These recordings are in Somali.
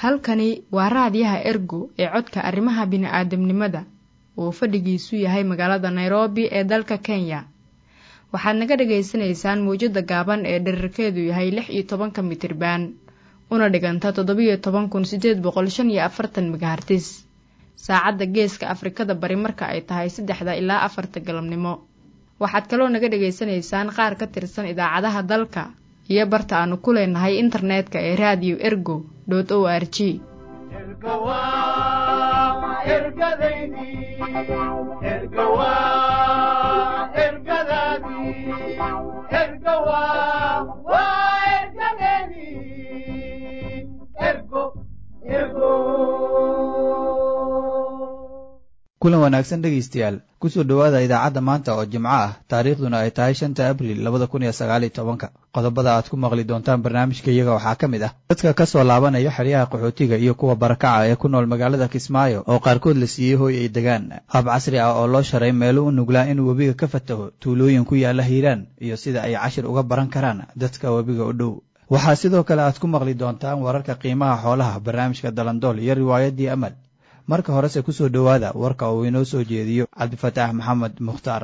halkani waa raadiyaha ergo ee codka arrimaha bini'aadamnimada oo fadhigiisu yahay magaalada nairobi ee dalka kenya waxaad naga dhagaysanaysaan mawjadda gaaban ee dherarkeedu yahay lix iyo tobanka mitriban una dhiganta toddobiyo toban kun siddeed boqol shan iyo afartan megahartis saacadda geeska afrikada bari marka ay tahay saddexda ilaa afarta galabnimo waxaad kaloo naga dhagaysanaysaan qaar ka tirsan idaacadaha dalka iyo barta aanu ku leenahay internetka ee raadiyo ergo o r g kulan wanaagsan dhegaystayaal kusoo dhowaada idaacadda maanta oo jimco ah taariikhduna ay tahay shanta abril labada kun iyo sagaaliyo tobanka qodobada aad ku maqli doontaan barnaamijka iyaga waxaa ka mid ah dadka ka soo laabanaya xeryaha qaxootiga iyo kuwa barakaca ee ku nool magaalada kismaayo oo qaarkood la siiyey hooy ay degaan hab casri ah oo loo sharay meelo u nuglaa inuu webiga ka fataho tuulooyin ku yaalla hiiraan iyo sida ay cashir uga baran karaan dadka webiga u dhow waxaa sidoo kale aad ku maqli doontaan wararka qiimaha xoolaha barnaamijka dalandool iyo riwaayaddii amal marka horese ku soo dhowaada warka uu inoo soo jeediyo cabdifataax maxamed mukhtaar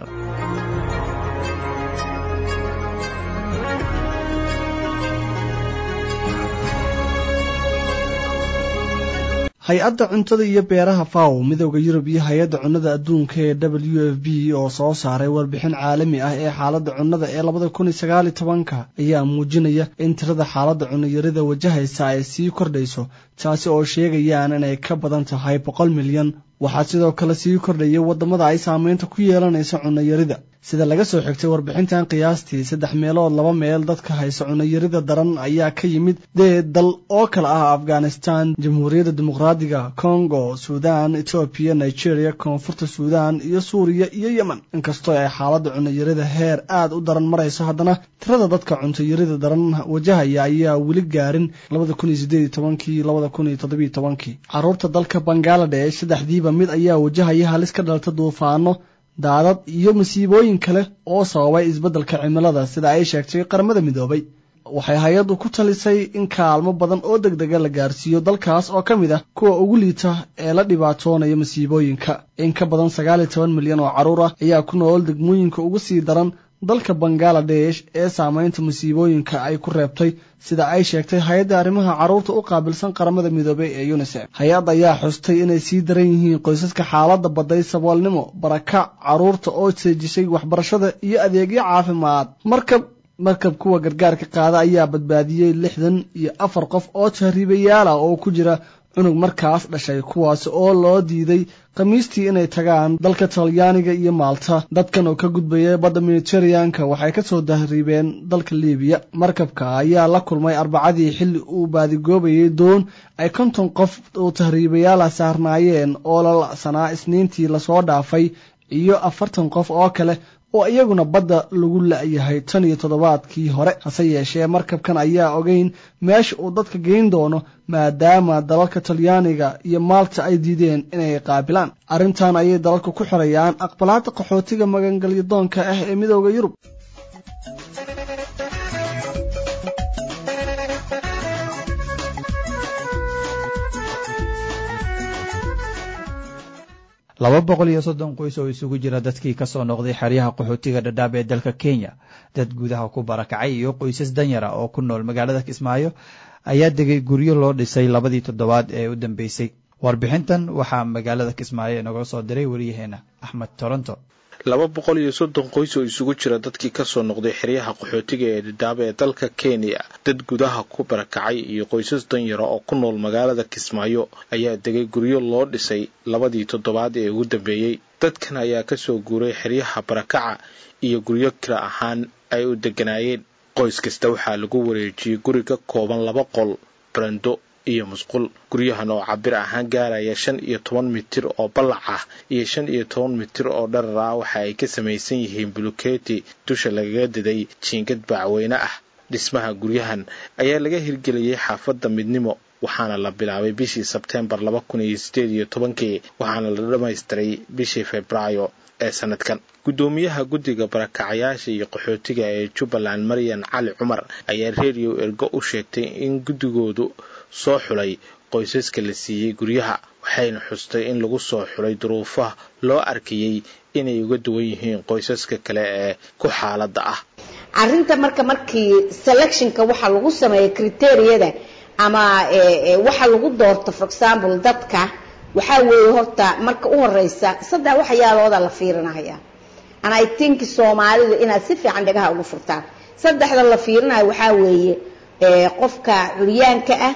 hay-adda cuntada iyo beeraha faw midowda yurub iyo hay-adda cunnada adduunka ee w f b oo soo saaray warbixin caalami ah ee xaaladda cunnada ee labada kun iyo sagaal iyo tobanka ayaa muujinaya in tirada xaaladda cunnayarida wajahaysa ay sii kordhayso taasi oo sheegayaan inay ka badan tahay boqol milyan waxaa sidoo kale sii kordhaya waddamada ay saameynta ku yeelanaysa cunnayarida sida laga soo xigtay warbixintan qiyaastii saddex meelood laba meel dadka haysa cunnayarida daran ayaa ka yimid dee dal oo kale ah afghanistan jamhuuriyadda dimuqraadiga congo suudan etoobiya nigeria koonfurta suudan iyo suuriya iyo yemen inkastoo ay xaaladda cunnayarida heer aad u daran marayso haddana tirada dadka cuntayarida daran wajahaya ayaa weli gaarin labada kun iyo sideed iyo tobankii labada kun iyo toddobiyo tobankii carruurta dalka bangaladesh saddexdiiba mid ayaa wajahaya halis ka dhalta duufaano daadad iyo masiibooyin kale oo sababay isbeddelka cimilada sida ay sheegtay qaramada midoobay waxay hay-addu ku talisay in kaalmo badan oo deg dega la gaarsiiyo dalkaas oo ka mid ah kuwa ugu liita ee la dhibaatoonaya masiibooyinka in ka badan sagaal iyo toban milyan oo carruur ah ayaa ku nool degmooyinka ugu sii daran dalka bangaladesh ee saameynta masiibooyinka ay ku reebtay sida ay sheegtay hay-adda arrimaha carruurta u qaabilsan qaramada midoobey ee unisef hay-adda ayaa xustay inay sii daran yihiin qoysaska xaaladda badday saboolnimo barakac carruurta oo seejisay waxbarashada iyo adeegyo caafimaad markab markab kuwa gargaarka qaada ayaa badbaadiyey lixdan iyo afar qof oo tahriibayaal ah oo ku jira cunug markaas dhashay kuwaas oo loo diiday khamiistii inay tagaan dalka talyaaniga iyo maalta dadkan oo ka gudbaya badda mediteraneanka waxay ka soo dahriibeen dalka libiya markabka ayaa la kulmay arbacadii xilli uu baadigoobayay doon ay konton qof oo tahriibayaala saarnaayeen oo la la'sanaa isniintii lasoo dhaafay iyo afartan qof oo kale oo iyaguna badda lagu la'yahay tan iyo toddobaadkii hore hase yeeshee markabkan ayaa ogeyn meesha uu dadka geyn doono maadaama dalalka talyaaniga iyo maalta ay diideen inay qaabilaan arrintan ayay dalalka ku xirayaan aqbalaadda qaxootiga magangalyadoonka ah ee midooda yurub laba boqol iyo soddon qoys oo isugu jira dadkii ka soo noqday xeryaha qaxootiga dhadhaab ee dalka kenya dad gudaha ku barakacay iyo qoysas danyara oo ku nool magaalada kismaayo ayaa degay guryo loo dhisay labadii toddobaad ee u dambeysay warbixintan waxaa magaalada kismaayo inaga soo diray waryaheena axmed toronto laba boqol iyo soddon qoys oo isugu jira dadkii kasoo noqday xeryaha qaxootiga ee dhadhaab ee dalka kenya dad gudaha ku barakacay iyo qoysas danyara oo ku nool magaalada kismaayo ayaa degay guryo loo dhisay labadii toddobaad ee ugu dambeeyey dadkan ayaa kasoo guuray xeryaha barakaca iyo guryo kira ahaan ay u deganaayeen qoys kasta waxaa lagu wareejiyey guri ka kooban laba qol barando iyo musqul guryahan oo cabir ahaan gaaraya shan iyo toban mitir oo ballac ah iyo shan iyo toban mitir oo dharar ah waxa ay ka samaysan yihiin buluketi dusha lagaga diday jiingad bacweyne ah dhismaha guryahan ayaa laga hirgeliyey xaafadda midnimo waxaana la bilaabay bishii sebteembar laba kun iyo sideed iyo tobankii waxaana la dhammaystiray bishii februaayo ee sanadkan guddoomiyaha guddiga barakacayaasha iyo qaxootiga ee jubbaland maryan cali cumar ayaa redio ergo u sheegtay in guddigoodu soo xulay qoysaska la siiyey guryaha waxayna xustay in lagu soo xulay duruufaha loo arkayey inay uga duwan yihiin qoysaska kale ee ku xaaladda ah arrinta marka markii selectionka waxa lagu sameeya criteriyada ama waxa lagu doorto for example dadka waxaa weeye horta marka u horeysa saddex waxyaalooda la fiirinaya and i think soomaalidu inaad si fiican dhagaha ugu furtaan saddexda la fiirinayo waxaa weeye qofka curyaanka ah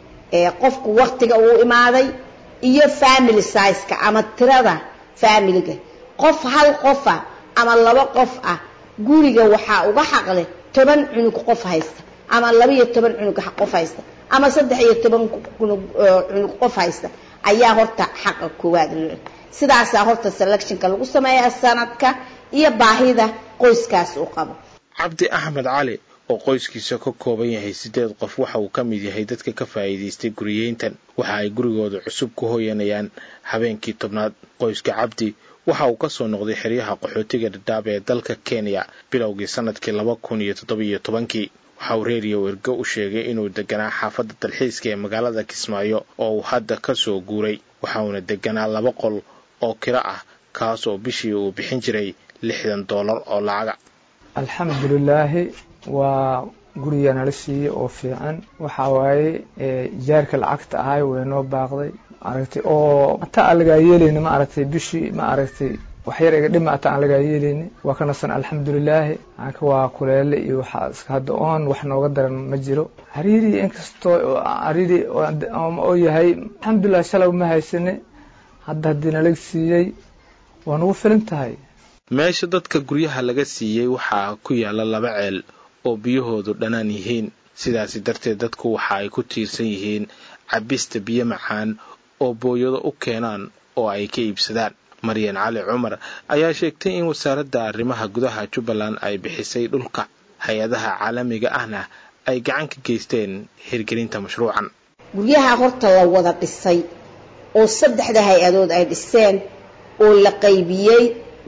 qofku waktiga uu imaaday iyo family sizeka ama tirada familiga qof hal qofa ama laba qof ah guriga waxaa uga xaqleh toban cunug qof haysta ama laba iyo toban cunug qof haysta ama saddex iyo toban cunug qof haysta ayaa horta xaqa koowaad sidaasaa horta selectionka lagu sameeyaa sanadka iyo baahida qoyskaas uu qabo cabdi axmed cali oo qoyskiisa ka kooban yahay siddeed qof waxa uu ka mid yahay dadka ka faa'iidaystay guriyeyntan waxa ay gurigooda cusub ku hoyanayaan habeenkii tobnaad qoyska cabdi waxa uu ka soo noqday xeryaha qaxootiga dhadhaab ee dalka kenya bilowgii sanadkii laba kun iyo toddobiyo tobankii waxa uu reeriyo ergo u sheegay inuu deganaa xaafadda dalxiiska ee magaalada kismaayo oo uu hadda ka soo guuray waxa uuna deganaa laba qol oo kiro ah kaas oo bishii uu bixin jiray lixdan doolar oo lacaga alxamdulilaahi waa guriga nala siiyey oo fiican waxa waaye jaarka lacagta ahay way noo baaqday maaragtay oo hataa aan lagaa yeelayni ma aragtay bishii ma aragtay waxyar iga dhima hataa aan lagaa yeelayni waa ka nasan alxamdulilaahi anka waa kuleele iyo waxaa iska hadda oon wax nooga daran ma jiro cariiri inkastoo cariiri oo yahay alxamdulilah shalay ma haysane hadda haddii nala siiyey waa nagu filan tahay meesha dadka guryaha laga siiyey waxaa ku yaalla laba ceel oo biyahoodu dhanaan yihiin sidaasi darteed dadku waxa ay ku tiirsan yihiin cabista biyo macaan oo booyado u keenaan oo ay ka iibsadaan maryan cali cumar ayaa sheegtay in wasaaradda arrimaha gudaha jubbaland ay bixisay dhulka hay-adaha caalamiga ahna ay gacan ka geysteen hirgelinta mashruucan guryaha horta la wada dhisay oo saddexda hay-adood ay dhiseen oo la qaybiyey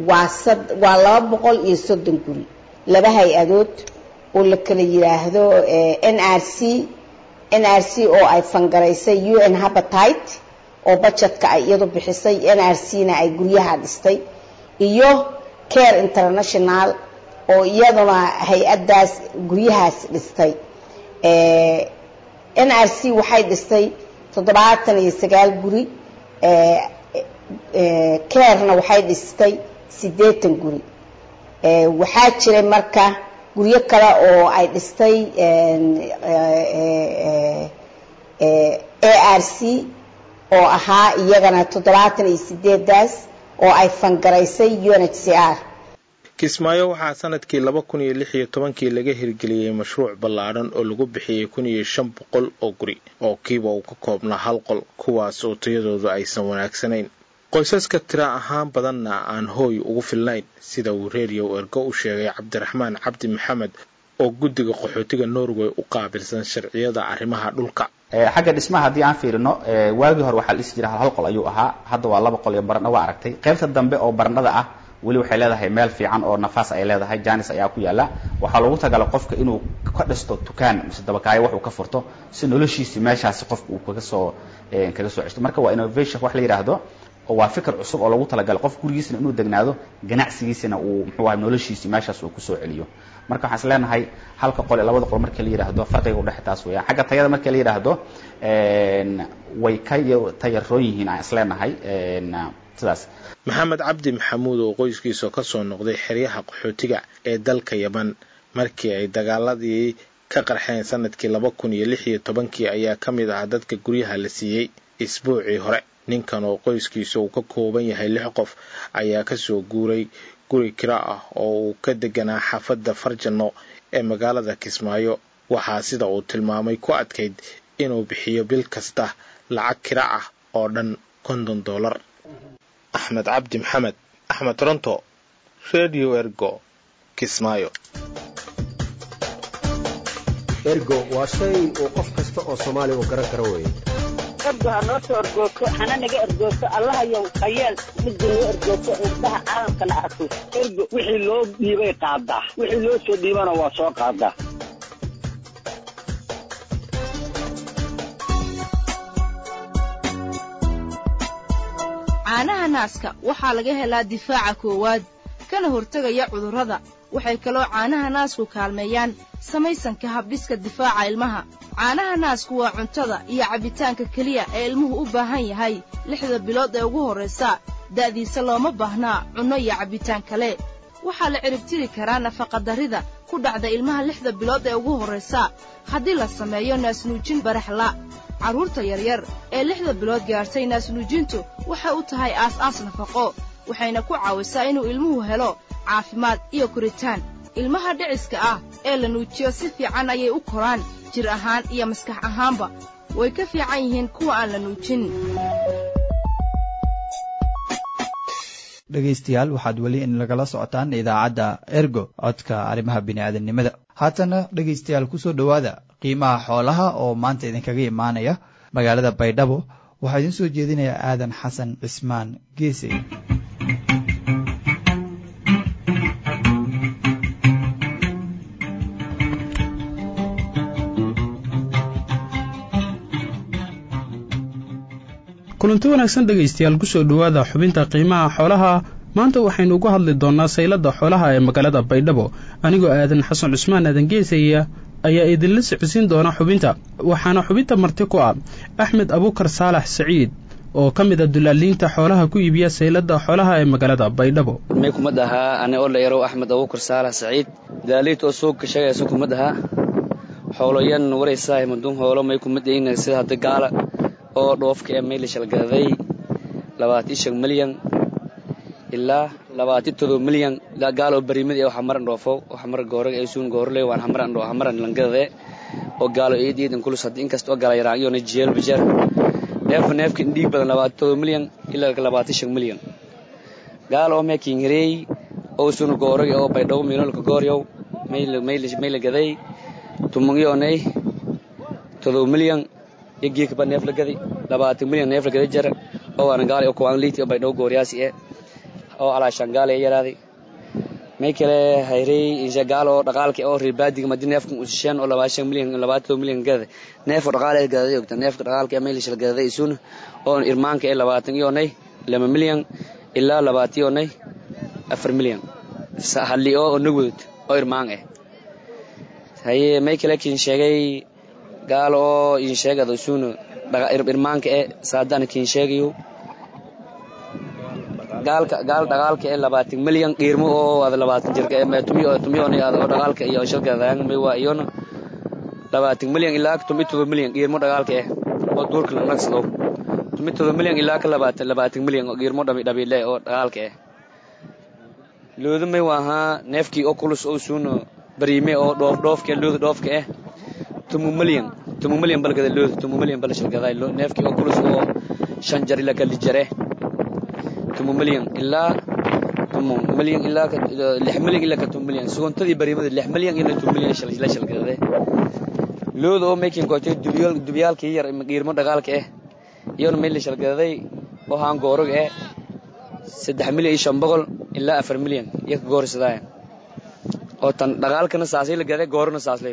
waa laba boqol iyo soddon guri laba hay-adood oo la kala yidhaahdo n r c n r c oo ay fangaraysay u n habatite oo bajetka ay iyadu bixisay n r c na ay guryaha dhistay iyo care international oo iyaduna hay-addaas guryahaas dhistay n r c waxay dhistay toddobaatan iyo sagaal guri carena waxay dhistay siddeetan guri waxaa jiray marka guryo kale oo ay dhistay a r c oo ahaa iyagana toddobaatan iyo sideedaas oo ay fangaraysay u n h c r kismaayo waxaa sanadkii laba kun iyo lix iyo tobankii laga hirgeliyey mashruuc ballaadhan oo lagu bixiyey kun iyo shan boqol oo guri oo kiiba uu ka koobnaa hal qol kuwaas oo tayadoodu aysan wanaagsanayn qoysaska tira ahaan badanna aan hooy ugu filnayn sida uu reeriyow ergo u sheegay cabdiraxmaan cabdi maxamed oo guddiga qaxootiga norway u qaabilsan sharciyada arrimaha dhulka xagga dhismaha haddii aan fiirino waagii hore waxaa la dhisi jira hal hal qol ayuu ahaa hadda waa laba qol iyo barandha waa aragtay qaybta dambe oo barandhada ah weli waxay leedahay meel fiican oo nafaas ay leedahay janis ayaa ku yaala waxaa loogu tagala qofka inuu ka dhisto dukaan mise dabakaayo wax uu ka furto si noloshiisi meeshaasi qofka uu kaga soo kaga soo ceshto marka waa innovation wax la yidhaahdo oo waa fikir cusub oo lagu talagalay qof gurigiisina inuu degnaado ganacsigiisina uu muxuu ahay noloshiisi meeshaas uu kusoo celiyo marka waxaan is leenahay halka qol iyo labada qol markii la yidhaahdo farqiga udhexe taas weeyaan xagga tayada markii la yidhaahdo way ka tayaroon yihiin aan is leenahay sidaas maxamed cabdi maxamuud oo qoyskiisa ka soo noqday xeryaha qaxootiga ee dalka yaman markii ay dagaaladii ka qarxeen sanadkii laba kun iyo lix iyo tobankii ayaa ka mid ahaa dadka guryaha la siiyey isbuucii hore ninkan oo qoyskiisa uu ka kooban yahay lix qof ayaa kasoo guuray guri kira ah oo uu ka deganaa xaafadda farjanno ee magaalada kismaayo waxaa sida uu tilmaamay ku adkayd inuu bixiyo bil kasta lacag kira ah oo dhan konton dollar axmed cabdi maxamed axmed toronto radio ergo kismaayo ergo waa shay uu qof kasta oo soomaaliya uu garan karo weeye ergo ha noo soo ergoogto hana naga ergoogto allahayow hayeel midda noo ergoogto indhaha caalamkana arko ergo wixii loo dhiibay qaadaa wixii loo soo dhiibana waa soo qaadaa caanaha naaska waxaa laga helaa difaaca koowaad kana hortegaya cudurrada waxay kaloo caanaha naasku kaalmeeyaan samaysanka habdhiska difaaca ilmaha caanaha naasku waa cuntada iyo cabbitaanka keliya ee ilmuhu u baahan yahay lixda bilood ee ugu horraysa da'diisa looma baahnaa cunno iyo cabbitaan kale waxaa la ciribtiri karaa nafaqadarrida ku dhacda ilmaha lixda bilood ee ugu horraysa haddii la sameeyo naasnuujin baraxla carruurta yaryar ee lixda bilood gaadhtay naasnuujintu waxay u tahay aas-aas nafaqo waxayna ku caawisaa inuu ilmuhu helo caafimaad iyo koritaan ilmaha dhiciska ah ee la nuujiyo si fiican ayay u koraan jir ahaan iyo maskax ahaanba way ka fiican yihiin kuwa aan la nuujin dhegaystayaal waxaad weli in lagala socotaan idaacadda ergo codka arrimaha bini'aadamnimada haatana dhegaystayaal kusoo dhowaada qiimaha xoolaha oo maanta idinkaga imaanaya magaalada baydhabo waxaa idiin soo jeedinaya aadan xasan cismaan geese kulanti wanaagsan dhegaystayaal kusoo dhowaada xubinta qiimaha xoolaha maanta waxaynu uga hadli doonnaa saylada xoolaha ee magaalada baydhabo anigoo aadan xasan cusmaan aadan geesaya ayaa idinla socodsiin doona xubinta waxaana xubinta marti ku ah axmed abuukar saalax saciid oo ka mid a dulaaliinta xoolaha ku iibiya saylada xoolaha ee magaalada baydhabo may kumad ahaa ani oo la yarow axmed abuukar saalax saciid dulaaliinta oo suuqa shagaysa kumad ahaa xooloyan waraysaa madun hoolo may kumad ayna sida hadda gaala oo dhoofka ee mayla shalgadaday labaatan shan milyan ilaa labaatan todoba milyan ilaa gaal oo barimid ee waxamaran dhoofo waxamar goorag ee suun goorle waan hamaran dho hamaran langadade oo gaalo eed eedan kulus hadda inkasta oo gala yaraan iyona jeel bijar neefka neefka indhiig badan labaatan todoba milyan ilaa labaatan shan milyan gaal oo meekin hireey oo suun goorag oo baydhabo miilolka gooryow mayla mayla mayla gaday tumungyoonay todoba milyan yagiikaba neef la gadi labaatan milyan neef la gada jara oo waana gaali oo kuwaan liiti oo baydhabo gooryaasi eh oo alaashaan gaali ee yaraaday may kale hayrey insha gaal oo dhaqaalka oo ribaadiga madi neefkan usisheen oo labaashan milyan labaatan milyan gada neefka dhaqaale gadaday ogta neefka dhaqaalka ee maylish la gadaday isuuna oo irmaanka ee labaatan iyoonay laba milyan ilaa labaatan iyoonay afar milyan halli oo nagudud oo irmaan eh haye may kale kin sheegay gaal oo in sheegado suuna irmaanka e saadana kin sheegayo gaalka gaal dhaqaalka ee labaatan milyan qiirmo oo ada labaatan jirka tumiyo tumiyoona ada oo dhaqaalka iyo shalgadaan may waa iyona labaatan milyan ilaa tumi todoba milyan qiirmo dhaqaalka eh oo duurka la nagsado tumi todoba milyan ilaa ka labaatan labaatan milyan oo qiirmo dhabi dhabile oo dhaqaalka eh looda may waahaa neefkii oo kulus oo suuna bariime oo dhoof dhoofka looda dhoofka eh tumu milyan tumu milyan balgada looda tumu milyan bal shalgaday neefkii oo kulus oo shan jar ilaa kali jare tumu milyan ilaa tumu milyan ilaa lix milyan ilaa ka tumu milyan suguntadii barimada lix milyan ilaa tumu milyan la shalgade looda oo making gootay dubiyaal dubiyaalkii yar qiirmo dhaqaalka eh iyona meel la shalgaday oo haan goorog eh saddex milyan iyo shan boqol ilaa afar milyan iyo ka goorsadaayan oo tan dhaqaalkana saasay la gaday goorona saaslay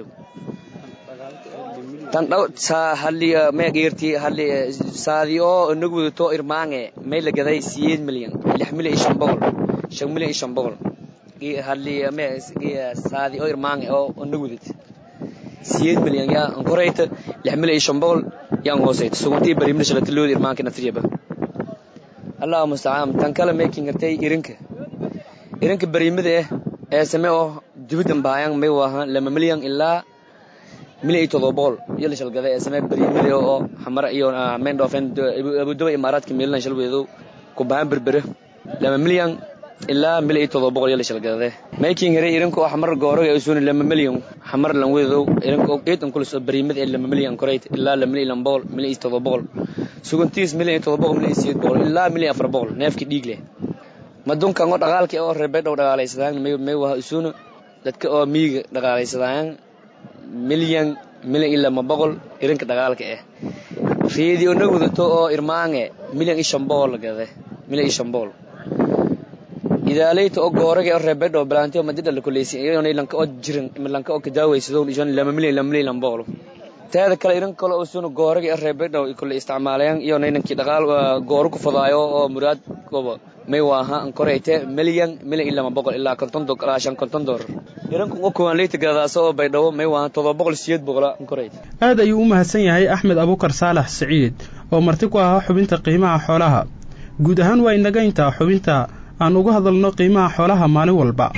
tan dhaw saa halli mee qiirti halli saadi oo inagu wadato irmaange may la gaday siyeed milyan lix milyan iyo shan boqol shan milyan iyo shan boqol halli mee saadi oo irmaange oo inagu wadat siyeed milyan yaa ankorayta lix milyan iyo shan boqol yaa anhoosayta suguntii barimna shalata looda irmaanka natriyaba allahu mustacaan tan kale making gartay irinka irinka barimada eh ee same oo dibiddan bahayan may waahan lama milyan ilaa milyan iyo todoba boqol iyo la shalgada ee samee barimada oo xamara iyo mayn dhoofeen abuduba imaaraadka meelinan shalweedo ku bahan berbere lama milyan ilaa milyan iyo todoba boqol iyo la shalgade making hare irinka oo xamar gooroga ay suuna lama milyan xamar lan weedo irinka oo eedan kulis oo barimada ee lama milyan korayt ilaa lama milyan boqol milyan iyo todoba boqol suguntiis milyan iyo todoba boqol milyan iyo sideed boqol ilaa milyan afar boqol neefkii dhiig leh madunkan oo dhaqaalka oo reebay dhow dhaqaalaysadaan may waha isuuna dadka oo miyiga dhaqaalaysadaan milyan milyan iyo lama boqol irinka dhaqaalka ah reedi oo na wadato oo irmaange milyan iyo shan boqol la gade milyan iyo shan boqol idaalayta oo goorage oo reebay dhow bilaanti oo madida la kuleysi iyona lanka oo jiran lanka oo kadaawaysadoo ishan lama milyan lama milyan lama boqol teeda kale irin kale oo suuna goorage oo reebay dhow kule isticmaalayaan iyona inankii dhaqaal gooru ku fadaayo oo muraad kobo may waaha ankoreyte milyan milyan ilama boqol ilaa konton ilaa shan konton doolar iranku uga kooban leyta gadadaasa oo baydhabo may waaha todoba boqol siyeed boqola ankoreyte aad ayuu u mahadsan yahay axmed abukar saalax siciid oo marti ku ahaa xubinta qiimaha xoolaha guud ahaan waa inaga intaa xubinta aan uga hadalno qiimaha xoolaha maalin walba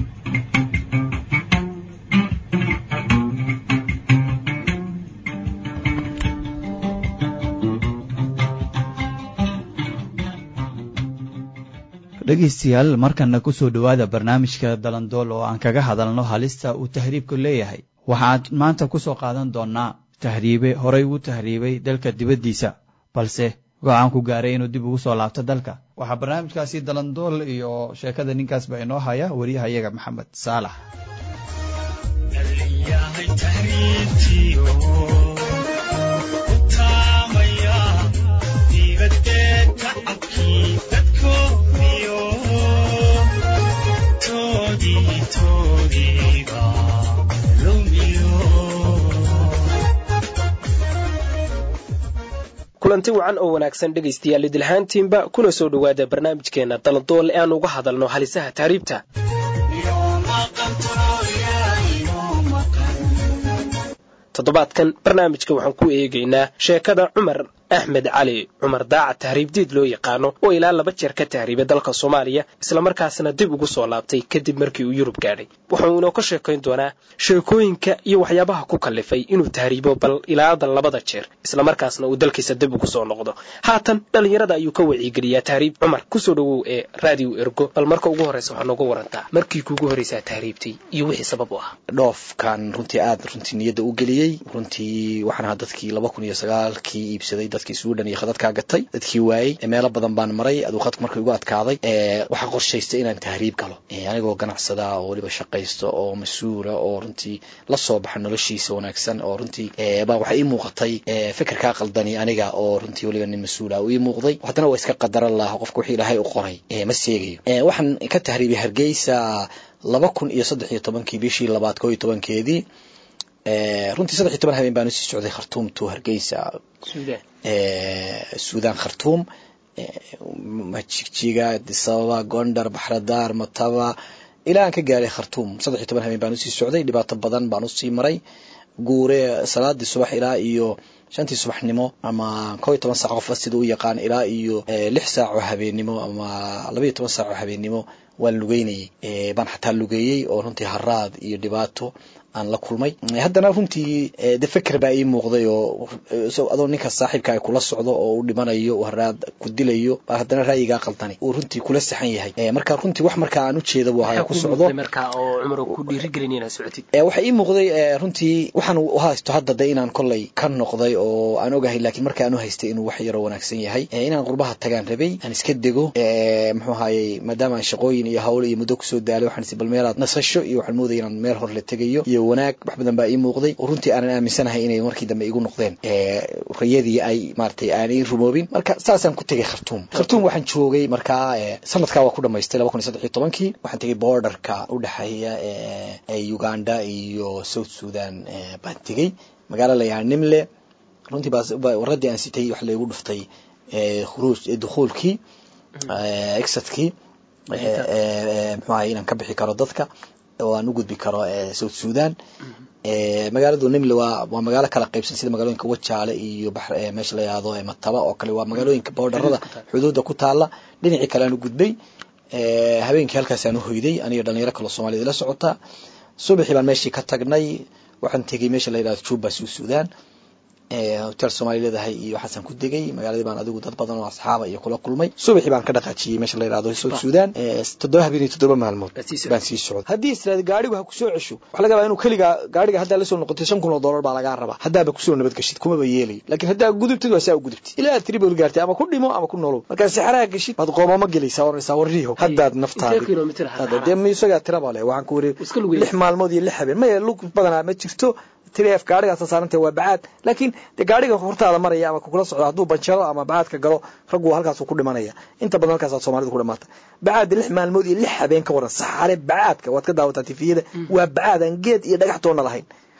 dhegaystayaal markanna ku soo dhowaada barnaamijka dalandool oo aan kaga hadalno halista uu tahriibku leeyahay waxaan maanta ku soo qaadan doonnaa tahriibe horay uu tahriibay dalka dibaddiisa balse go-aan ku gaaray inuu dib ugu soo laabto dalka waxaa barnaamijkaasi dalandool iyo sheekada ninkaasba inoo haya wariyahayaga maxamed saalax kulanti wacan oo wanaagsan dhegaystayaal idilhaantiinba kuna soo dhowaada barnaamijkeenna dalandool ee aan uga hadalno halisaha tahriibta toddobaadkan barnaamijka waxaan ku eegaynaa sheekada cumar axmed cali cumar daaca tahriibdiid loo yaqaano oo ilaa laba jeer ka tahriibay dalka soomaaliya islamarkaasna dib ugu soo laabtay kadib markii uu yurub gaadhay wuxuu inoo ka sheekayn doonaa sheekooyinka iyo waxyaabaha ku kallifay inuu tahriibo bal ilaada labada jeer islamarkaasna uu dalkiisa dib ugu soo noqdo haatan dhallinyarada ayuu ka wacigeliyaa tahriib cumar kusoo dhowow ee raadiyo ergo bal marka ugu horreysa waxaa nooga warantaa markii kuugu horreysaa tahriibtay iyo wixii sabab u ah dhoofkan runtii aad runtii niyadda u geliyey runtii waxaan ahaa dadkii laba kun iyo sagaalkii iibsaday dadkii suudhan iyo khadadkaa gatay dadkii waayey meelo badan baan maray aduu khadku markii igu adkaaday waxaa qorshaystay inaan tahriib galo anigoo ganacsada oo weliba shaqaysto oo mas-uula oo runtii la soo baxa noloshiisa wanaagsan oo runtii ba waxaa ii muuqatay fikirkaa qaldani aniga oo runtii weliba nin mas-uula uu ii muuqday haddana waa iska qadaran laha qofka wixii ilaahay u qoray ma seegayo waxaan ka tahriibay hargeysa laba kun iyo saddex iyo tobankii bishii labaad koo iyo tobankeedii runtii saddex iyo toban habeen baan usii socday khartuum to hargeysa suudan khartuum jigjiga adisababa gondar baxradaar mataba ilaa aan ka gaaray khartuum saddex iyo toban habeen baan usii socday dhibaato badan baan usii maray guure salaadii subax ilaa iyo shantii subaxnimo ama kow iyo toban saac qofka sida u yaqaan ilaa iyo lix saac oo habeennimo ama labaiyo toban saac oo habeennimo waan lugeynayay baan xataa lugeeyey oo runtii haraad iyo dhibaato aan la kulmay haddana runtii de feker baa ii muuqday oo adoo ninka saaxiibka ay kula socdo oo u dhimanayo haraad ku dilayo baa haddana ra'yigaa qaldani uu runtii kula saxan yahay marka runtii wax markaa aan ujeeda buu ahaa ku socdo waxaa ii muuqday runtii waxaan haysto hadda de inaan kollay ka noqday oo aan ogahay laakiin marka aan u haystay inuu wax yaroo wanaagsan yahay inaan qurbaha tagaan rabay aan iska dego muxuu ahayey maadaama aan shaqooyin iyo hawl iyo muddo kusoo daalay waxaan is bal meelaad nasasho iyo waxaan moodaya inaan meel hor la tegayo iyo wanaag wax badan baa ii muuqday oo runtii aanan aaminsanahay inay markii dambe igu noqdeen rayadii ay maratay aanay rumoobin marka saasaan ku tegay khartuum khartuum waxaan joogay markaa sanadkaa waa ku dhamaystay laba kun iyo saddex iyo tobankii waxaan tegay borderka u dhexeeya uganda iyo south sudan baan tegey magaalo layahaa nimle runtii waradii aan sitay wax laygu dhuftay khuruuj dukhuulkii exadkii muxuu ahay inaan ka bixi karo dadka oo aan u gudbi karo south sudan magaaladu nimle waa waa magaalo kala qaybsan sida magaalooyinka wajaale iyo meesha la yihahdo mataba oo kale waa magaalooyinka boordarada xuduudda ku taala dhinacii kale aan u gudbay habeenkii halkaasaan u hoyday aniga dhalinyaro kaloo soomaaliyad la socota subaxii baan meeshii ka tagnay waxaan tegey meesha la yihahdo juba south sudan hotel soomaaliya leedahay iyo waxaasaan ku degay magaaladii baan adigu dad badan oo asxaaba iyo kula kulmay subaxii baan ka dhaqaajiyey meesha la yihahdo south sudan toddoba habeen iyo toddoba maalmood baan sii socday haddii israad gaarigu ha kusoo cesho waxa laga yaabaa inuu keligaa gaariga haddaa lasoo noqotay shan kun oo dollar baa lagaa rabaa haddaaba kusoo nabadgeshid kumaba yeelayo laakiin haddaa gudubtid waa saa u gudubtid ilaa aad tribol gaartay ama ku dhimo ama ku nolow markaa sixaraha geshid baad qoomamo gelaysaa oranaysaa warriho haddaad naftaada dee misagaa tiraba leh waxaan ku wari lix maalmood iyo lix habeen maya lug badanaa ma jirto trf gaarigaasa saarantay waa bacaad laakiin de gaariga hortaada maraya ama kukula socdo hadduu banjaro ama bacaadka galo raggu halkaasuu ku dhimanaya inta badan halkaasaa soomalidu ku dhamaata bacaad lix maalmood iyo lix habeen ka waran saxare bacaadka waad ka daawataa tifiyada waa bacaad aan geed iyo dhagax toonna lahayn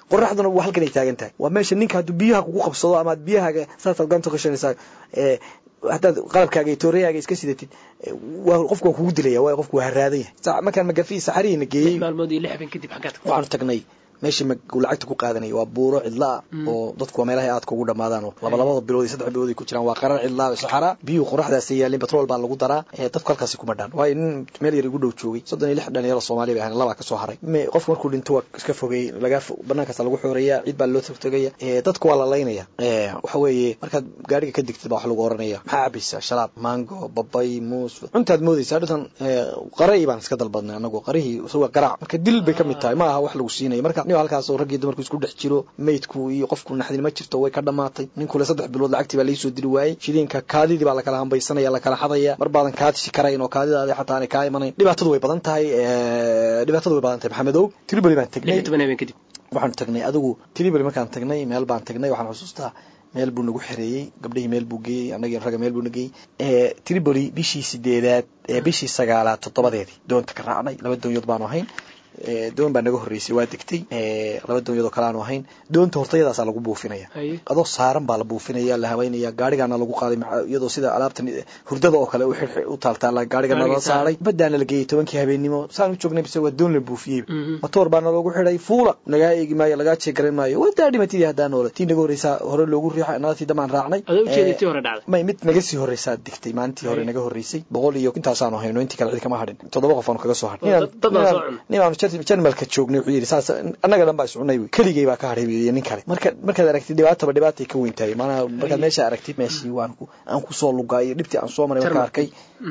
qoraxduna waa halkan ay taagan tahay waa meesha ninka hadduu biyaha kugu qabsado ama aad biyahaaga saasaad gacanta gashanaysaa haddaad qalabkaaga iyo tooreyaaga iska sidatid waa qofku waa kugu dilaya waayo qofku waa haraadan yahay markaan magafi saxarihiina geeyey maalmood iyo lix habeen kadib xaggaad waxaanu tagnay meesha uu lacagta ku qaadanaya waa buuro cidlaa oo dadku waa meelaha aadka ugu dhamaadaan oo labalabada bilood iyo saddex bilood ay ku jiraan waa qarar cidlaa saxara biyuhu qoraxdaas yaalin batrool baa lagu daraa dadku halkaasi kuma dhaan waayo nin meel yar igu dhow joogay soddon iyo lix dhalinyaro soomaali bay ahayn labaa kasoo haray qofku markuu dhinto waa iska fogey laga banaankaasa lagu xoreeya ciid baa loo togtogaya dadku waa la laynaya waxa weeye markaad gaariga ka digtid baa wax lagu oranaya maxaa cabaysaa shalaab mango babay muus cuntaad moodaysaa dhintan qaray baan iska dalbadnay anagu qarihii isaga garaac marka dil bay ka mid tahay ma aha wax lagu siinaya marka nin halkaas oo raggii dumarku isku dhex jiro maydku iyo qofku naxdin ma jirto way ka dhamaatay ninkule saddex bilood lacagtii baa laisoo diri waayey shiliinka kaadidii baa lakala hambaysanaya lakala xadaya mar baadan kaadisi karayn oo kaadidaadi xataa aanay kaa imanayn dhibaatadu way badan tahay dhibaatadu way badan tahay maxamedow triboli baan tagnay waxaanu tagnay adigu triboli markaan tagnay meel baan tagnay waxaan xusuustaa meel buu nagu xereeyey gabdhihii meel buu geeyey annagii ragga meel buu na geeyey triboli bishii sideedaad bishii sagaalaad toddobadeedii doonta ka raacnay laba doonyood baanu ahayn doon baa naga horreysay waa degtay laba doonyadoo kale aanu ahayn doonta hortayadaasaa lagu buufinaya adoo saaran baa la buufinaya la habeynaya gaarigaana lagu qaaday iyadoo sida alaabta hurdada oo kale u taaltaala gaarigana la saaray badaana la geeyey tobankii habeennimo saan u joognay bise waa doon la buufiyey matoor baana loogu xidhay fuula nagaa eegi maayo lagaa jeegaran maayo wadaa dhimatidii haddaan noole tii naga horreysaa hore loogu riixay nala tii damaan raacnay may mid naga sii horreysaa degtay maalintii hore naga horreysay boqol iyo intaasaanu hayno intii kale cid kama hadhin toddoba qof aanu kaga soo hadhin jarmalka joognay wuxuu yidhi saas annaga dhan baa iscunay keligay baa ka hadhay iyo nin kale marka markaad aragtid dhibaataba dhibaatay ka weyn tahay maanaha markaad meesha aragtid meeshii waan ku aan ku soo lugaa iyo dhibtii aan soo maray marka arkay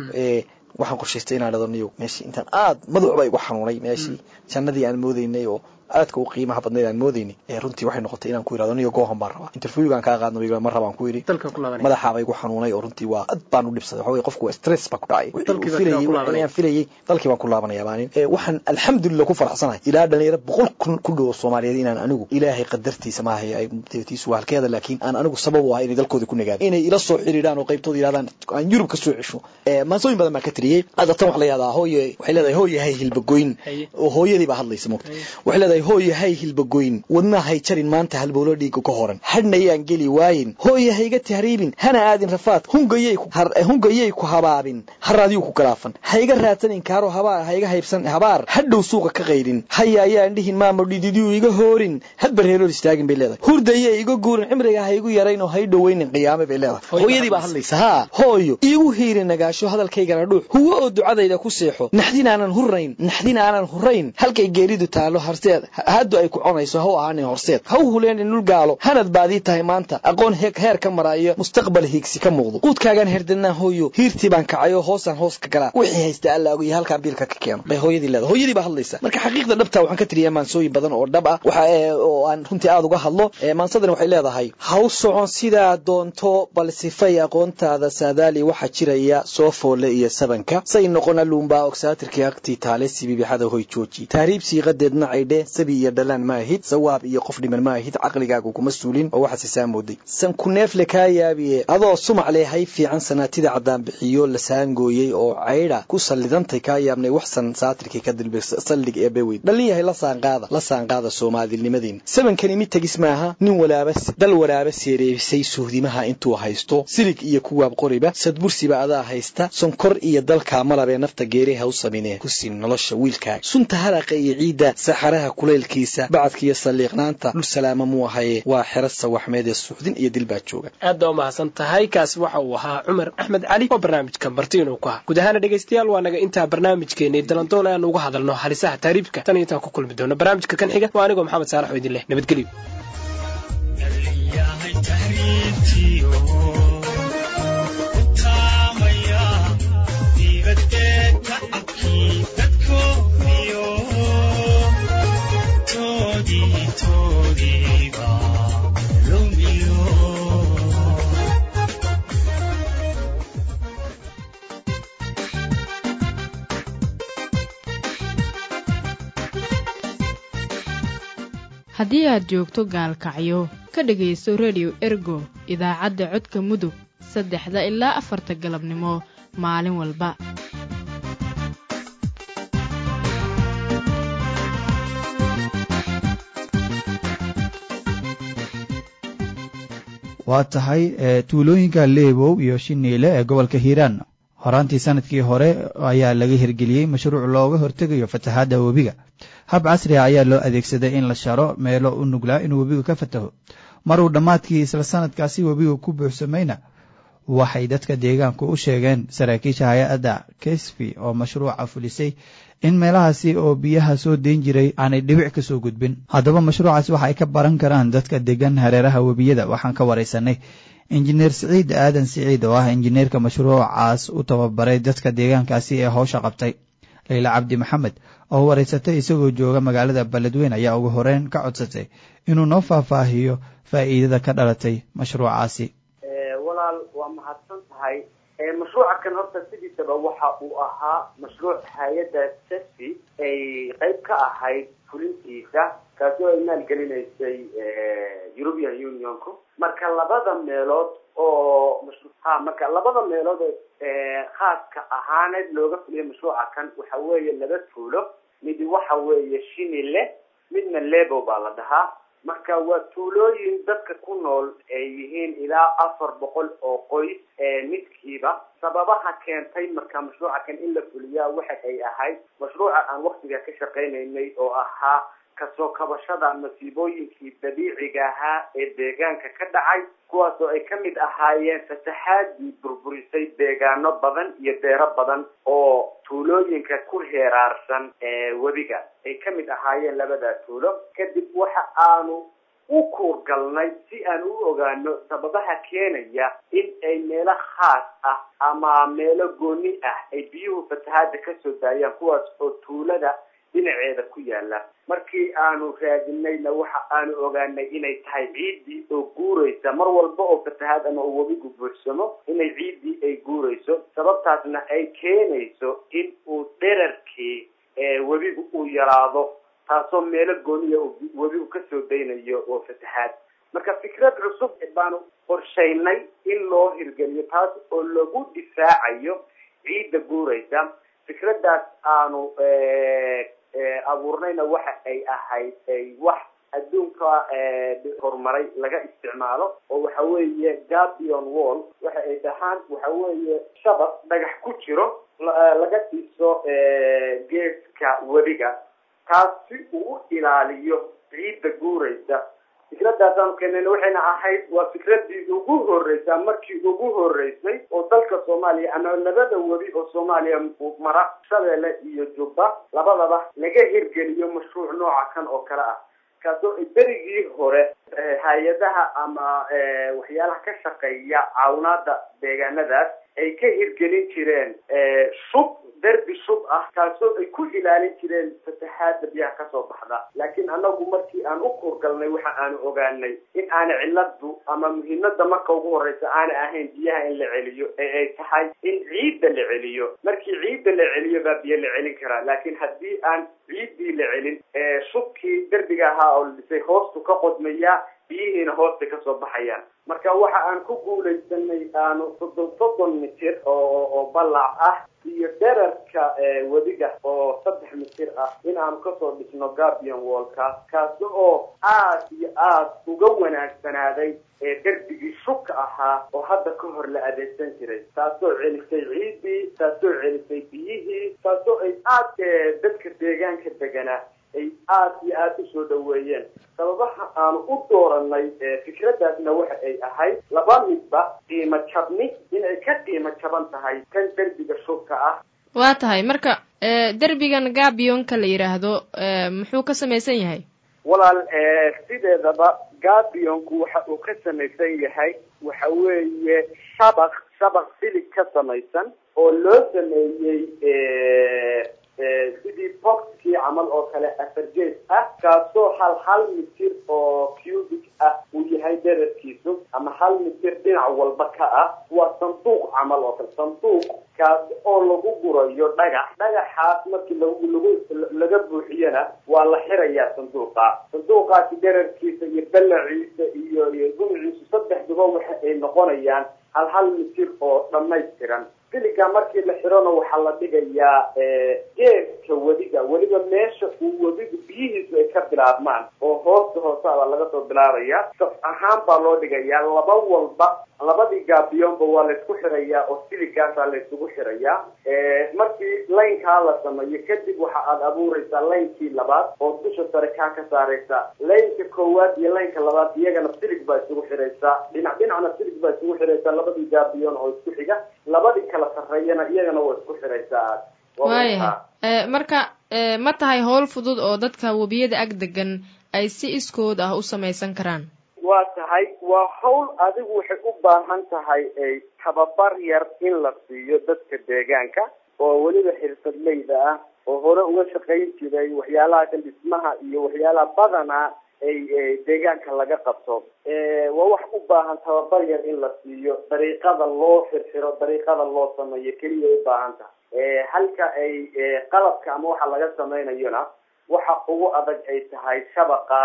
waxaan qorshaystay inaan dhado niyow meeshii intaan aad madaxba igu xanuunay meeshii jannadii aan moodaynay oo aadka u qiimaha badnayd aan moodaynay runtii waxay noqotay inaan ku yidhahdo niyo goohan baan rabaa interviewgaan kaa qaadno ma rabaan ku yidhi madaxaaba igu xanuunay oo runtii waa ad baan u dhibsaday waxa weye qofku waa stress baa ku dhacay filayay filayay dalkii baan ku laabanaya maanin waxaan alxamdulillah ku faraxsanahay ilaa dhalinyaro boqol kun ku dhowo soomaaliyeed inaan anigu ilaahay qadartiisa maahay ay tiisu waa halkeeda laakiin aan anigu sabab u ahay inay dalkooda ku nagaado inay ila soo xiriiraan oo qaybtooda yidhahdaan aan yurub ka soo cesho maansooyin badan baan ka tiriyey hadda tan wax la yihahdaa hooye waxay leedahay hooyahay hilbagoyn oo hooyadii baa hadlaysa moogta waxay leedahay hooye hay hilbagoyn wadnahay jarin maanta halbowlo dhiiga ka horan hadhnayaan geli waayin hooye hayga tahriibin hana aadin rafaad hungayay ku habaabin haraadiyuu ku galaafan hayga raadsanin kaaro habaar hayga haybsan habaar hadhow suuqa ka qaydhin haya ayaan dhihin maamo dhididiyuu iga hoorin hadba reerood istaagin bay leedahay hurdayay iga guurin cimriga haygu yarayn oo hay dhoweynin qiyaame bay leedahay hooyadii baa hadlaysa haa hooyo iigu hiiri nagaasho hadalkaygana dhuux huwo oo ducadayda ku seexo naxdin aanan hurrayn naxdin aanan hurrayn halkay geeridu taalo harseed haddu ay ku conayso ha u ahaanin horseed ha u huleenin dhul gaalo hanad baadii tahay maanta aqoon heer ka maraayo mustaqbal hiigsi ka muuqdo quudkaagaan herdannaa hooyo hiirtii baan kacayoo hoosaan hoos ka galaa wixii haysta allaagu iyo halkaan biilka ka keeno bay hooyadii leedahay hooyadii baa hadlaysa marka xaqiiqda dhabta waxaan ka tiriyaa maansooyin badan oo dhab ah waxa oo aan runtii aada uga hadlo maansadani waxay leedahay ha u socon sidaa doonto bal sifay aqoontaada saadaali waxaa jiraya soo foole iyo sabanka say noqon aluunbaa ogsaatirkii agtii taale sibibixada hoy jooji tahriib siiqadeedna caydhe sabi iyo dhalaan ma ahid sawaab iyo qof dhiman ma ahid caqligaagu kuma suulin oo waxaad sisaa mooday san ku neefle kaa yaabiye adoo sumac leh hay fiican sanaatida caddaan bixiyo la saangooyey oo caydha ku sallidantay kaa yaabnay waxsan saatirkii ka dilbay saldhig ee beweyd dhallin yahay la saanqaada la saanqaada soomaalinimadeenna sabankani mid tegis maaha nin walaaba dal walaaba seereebisay suhdimaha intuu haysto silig iyo kuwaab qoriba sadbursiba adaa haysta sonkor iyo dalkaa malabee nafta geeriha u saminee ku siin nolosha wiilkaaga sunta haraqa iyo ciidda saxaraha kulaylkiisa bacadka iyo saliiqnaanta dhul salaama muu ahaye waa xero sawaxmeed ee suuxdin iyo dil baa jooga aad baa umahadsan tahay kaasi waxa uu ahaa cumar axmed cali oo barnaamijka marti inuu ku ha guud ahaana dhegaystayaal waa naga intaa barnaamijkeenii dalandool aan uga hadalno halisaha taariibka tan iyo intaan ku kulmi doono barnaamijka kan xiga waa anigoo maxamed saalax oo idin leh nabadgelyo haddii aad joogto gaalkacyo ka dhegaysto rediyo ergo idaacadda codka mudug saddexda ilaa afarta galabnimo maalin walba waa tahay tuulooyinka leebow iyo shiniile ee gobolka hiiraan horaantii sanadkii hore ayaa laga hirgeliyey mashruuc looga hortegayo fatahaadda webiga hab casri a ayaa loo adeegsaday in la sharo meelo u nuglaa inuu webigu ka fataho maruu dhammaadkii isla sanadkaasi webigu ku buuxsamayna waxay dadka deegaanku u sheegeen saraakiisha hay-adda kesfi oo mashruuca fulisay in meelahaasi oo biyaha soo deyn jiray aanay dhibic ka soo gudbin haddaba mashruucaas waxa ay ka baran karaan dadka degan hareeraha webiyada waxaan ka waraysanay injineer siciid aadan siciid oo ah injineerka mashruucaas u tababaray dadka deegaankaasi ee howsha qabtay leyla cabdi maxamed oo waraysatay isagoo jooga magaalada beledweyn ayaa ugu horeyn ka codsatay inuu noo faahfaahiyo faa'iidada ka dhalatay mashruucaasi walaal waa mahadsan tahay mashruuca kan horta sidiisaba waxa uu ahaa mashruuc hay-adda sesi ay qayb ka ahayd fulintiisa kaasi oo ay maalgelinaysay european unionku marka labada meelood oo ha marka labada meelood khaaska ahaaneed looga fuliyay mashruuca kan waxa weeye laba tuulo midi waxa weeye shinile midna lebo baa la dhahaa marka waa tuulooyin dadka ku nool ay yihiin ilaa afar boqol oo qoys midkiiba sababaha keentay marka mashruuca kan in la fuliyaa waxa ay ahayd mashruuca aan waktiga ka shaqaynaynay oo ahaa kasoo kabashada masiibooyinkii dabiiciga ahaa ee deegaanka ka dhacay kuwaasoo ay ka mid ahaayeen fataxaadii burburisay deegaano badan iyo beero badan oo tuulooyinka ku heeraarsan webiga ay ka mid ahaayeen labadaa tuulo kadib waxa aanu u kuurgalnay si aan u ogaano sababaha keenaya in ay meelo khaas ah ama meelo gooni ah ay biyuhu fatahaada kasoo daayaan kuwaas oo tuulada dhinaceeda ku yaala markii aanu raadinayna waxa aanu ogaanay inay tahay ciiddii oo guuraysa mar walba oo fatahaad ama uu webigu buuxsamo inay ciiddii ay guurayso sababtaasna ay keenayso in uu dherarkii webigu uu yaraado taasoo meelo gooniya webigu kasoo daynayo oo fatahaad marka fikrad cusub baanu qorshaynay in loo hirgeliyo taas oo lagu difaacayo ciidda guuraysa fikradaas aanu abuurnayna waxa ay ahayd wax adduunka horumaray laga isticmaalo oo waxa weeye gabion wall waxa ay dhahaan waxa weeye shabaq dhagax ku jiro laga dhiso geeska webiga taas si uu u ilaaliyo ciidda guuraysa fikradaasaanu keenayna waxayna ahayd waa fikradii ugu horreysay markii ugu horreysay oo dalka soomaaliya ama labada webi oo soomaaliya mara shabeelle iyo jubba labadaba laga hirgeliyo mashruuc nooca kan oo kale ah kaasoo berigii hore hay-adaha ama waxyaalaha ka shaqeeya caawinaada deegaanadaas ay ka hirgelin jireen shub derbi shub ah kaasoo ay ku ilaalin jireen fataxaada biyaha kasoo baxda laakiin anagu markii aan u kurgalnay waxa aanu ogaanay in aana ciladu ama muhiimada marka ugu horeysa aana ahayn biyaha in la celiyo ee ay tahay in ciidda la celiyo markii ciidda la celiyo baa biyo la celin karaa laakiin haddii aan ciiddii la celin shubkii derbiga ahaa oo la dhisay hoostu ka qodmayaa biyihiina hoosta kasoo baxayaan marka waxa aan ku guulaysanay aanu soddon soddon mitir oo oo ballac ah iyo dherarka webiga oo saddex mitir ah in aanu kasoo dhisno gabion wallka kaasi oo aad iyo aad uga wanaagsanaaday ee derbigii shubka ahaa oo hadda ka hor la adeegsan jiray taasoo celisay ciiddii taasoo celisay biyihii taasoo ay aad dadka deegaanka deganaa ay aad iyo aada usoo dhaweeyeen sababaha aanu u dooranay fikradaasna waxa ay ahayd laba midba qiimo jabni inay ka qiimo jaban tahay kan derbiga shubka ah waa tahay marka derbigan gabionka la yidhaahdo muxuu ka samaysan yahay walaal sideedaba gabionku waxa uu ka samaysan yahay waxa weeye shabaq shabaq silig ka samaysan oo loo sameeyey sidii boxkii camal oo kale afargees ah kaasoo hal hal mitir oo cubic ah uu yahay dherarkiisu ama hal mitir dhinac walba ka ah waa sanduuq camal oo kale sanduuq kaasi oo lagu gurayo dhagax dhagaxaas markii lagu lagu laga buuxiyana waa la xirayaa sanduuqa sanduuqaasi dherarkiisa iyo ballaciisa iyo iyo gumciisu saddexduba waxa ay noqonayaan hal hal mitir oo dhammaystiran siliga markii la xirona waxaa la dhigayaa geeska geeska wediga weliba meesha uu wedigu biyihiisu ay ka bilaabmaan oo hoosta hoosaabaa laga soo bilaabaya saf ahaan baa loo dhigayaa laba walba labadii gaabiyoonba waa laysku xirayaa oo siligaasaa laysugu xirayaa markii laynkaa la sameeyo kadib waxa aad abuuraysaa laynkii labaad oo dusha sare kaa ka saaraysaa laynka koowaad iyo laynka labaad iyagana silig baa isugu xiraysaa dhinac dhinacna silig baa isugu xiraysaa labadii gaabiyoon oo isku xiga labadii kala sarreeyana iyagana waa isku xiraysaa aad waayahay marka ma tahay howl fudud oo dadka webiyada ag degan ay si iskood ah u samaysan karaan waa tahay waa hawl adigu waxay u baahan tahay tababar yar in la siiyo dadka deegaanka oo weliba xirfadleyda ah oo hore uga shaqayn jiray waxyaalaha kan dhismaha iyo waxyaalaha badanaa ay deegaanka laga qabto waa wax u baahan tababar yar in la siiyo dariiqada loo xirxiro dariiqada loo sameeyo keliya u baahan tahay halka ay qalabka ama waxa laga samaynayona waxa ugu adag ay tahay shabaqa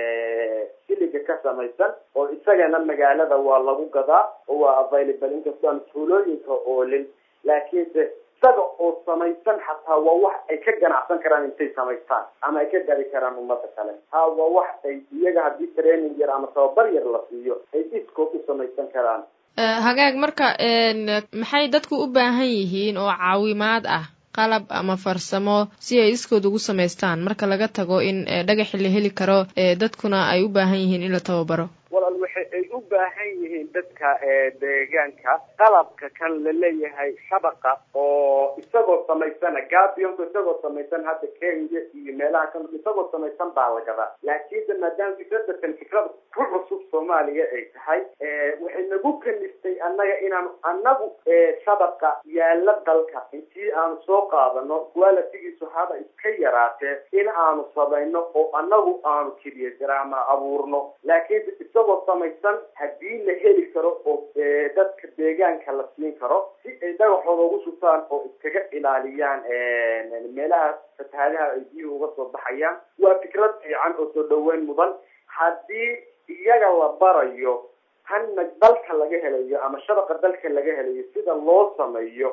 siliga ka samaysan oo isagana magaalada waa lagu gadaa oo waa available inkastoo aan tuulooyinka oolin laakiinse isaga oo samaysan xataa waa wax ay ka ganacsan karaan intay samaystaan ama ay ka gadi karaan ummada kale ha waa wax ay iyaga haddii training yar ama tababar yar la siiyo ay iskood u samaysan karaan hagaag marka maxay dadku u baahan yihiin oo caawimaad ah qalab ama farsamo si ay iskood ugu samaystaan marka laga tago in dhagaxi la heli karo dadkuna ay u baahan yihiin in la tababaro walaal waxa ay u baahan yihiin dadka deegaanka qalabka kan la leeyahay shabaqa oo isagoo samaysana gabionka isagoo samaysan hadda kenya iyo meelaha ka isagoo samaysan baa la gadaa laakiinse maadaama fikrada kan fikrada ku cusub soomaaliya ay tahay waxay nagu kaniftay annaga inaanu annagu shabaqa yaala dalka intii aanu soo qaadano qualitigiisu haba iska yaraatee in aanu samayno oo annagu aanu keliya ama abuurno laakiinse isagoo samaysan haddii la heli karo oo dadka deegaanka la siin karo si ay dhagaxooda ugu shubtaan oo iskaga ilaaliyaan meelaha fatahaadaha ay biyuhu uga soo baxayaan waa fikrad fiican oo soo dhaweyn mudan haddii iyaga la barayo hanna dalka laga helayo ama shabaqa dalka laga helayo sida loo sameeyo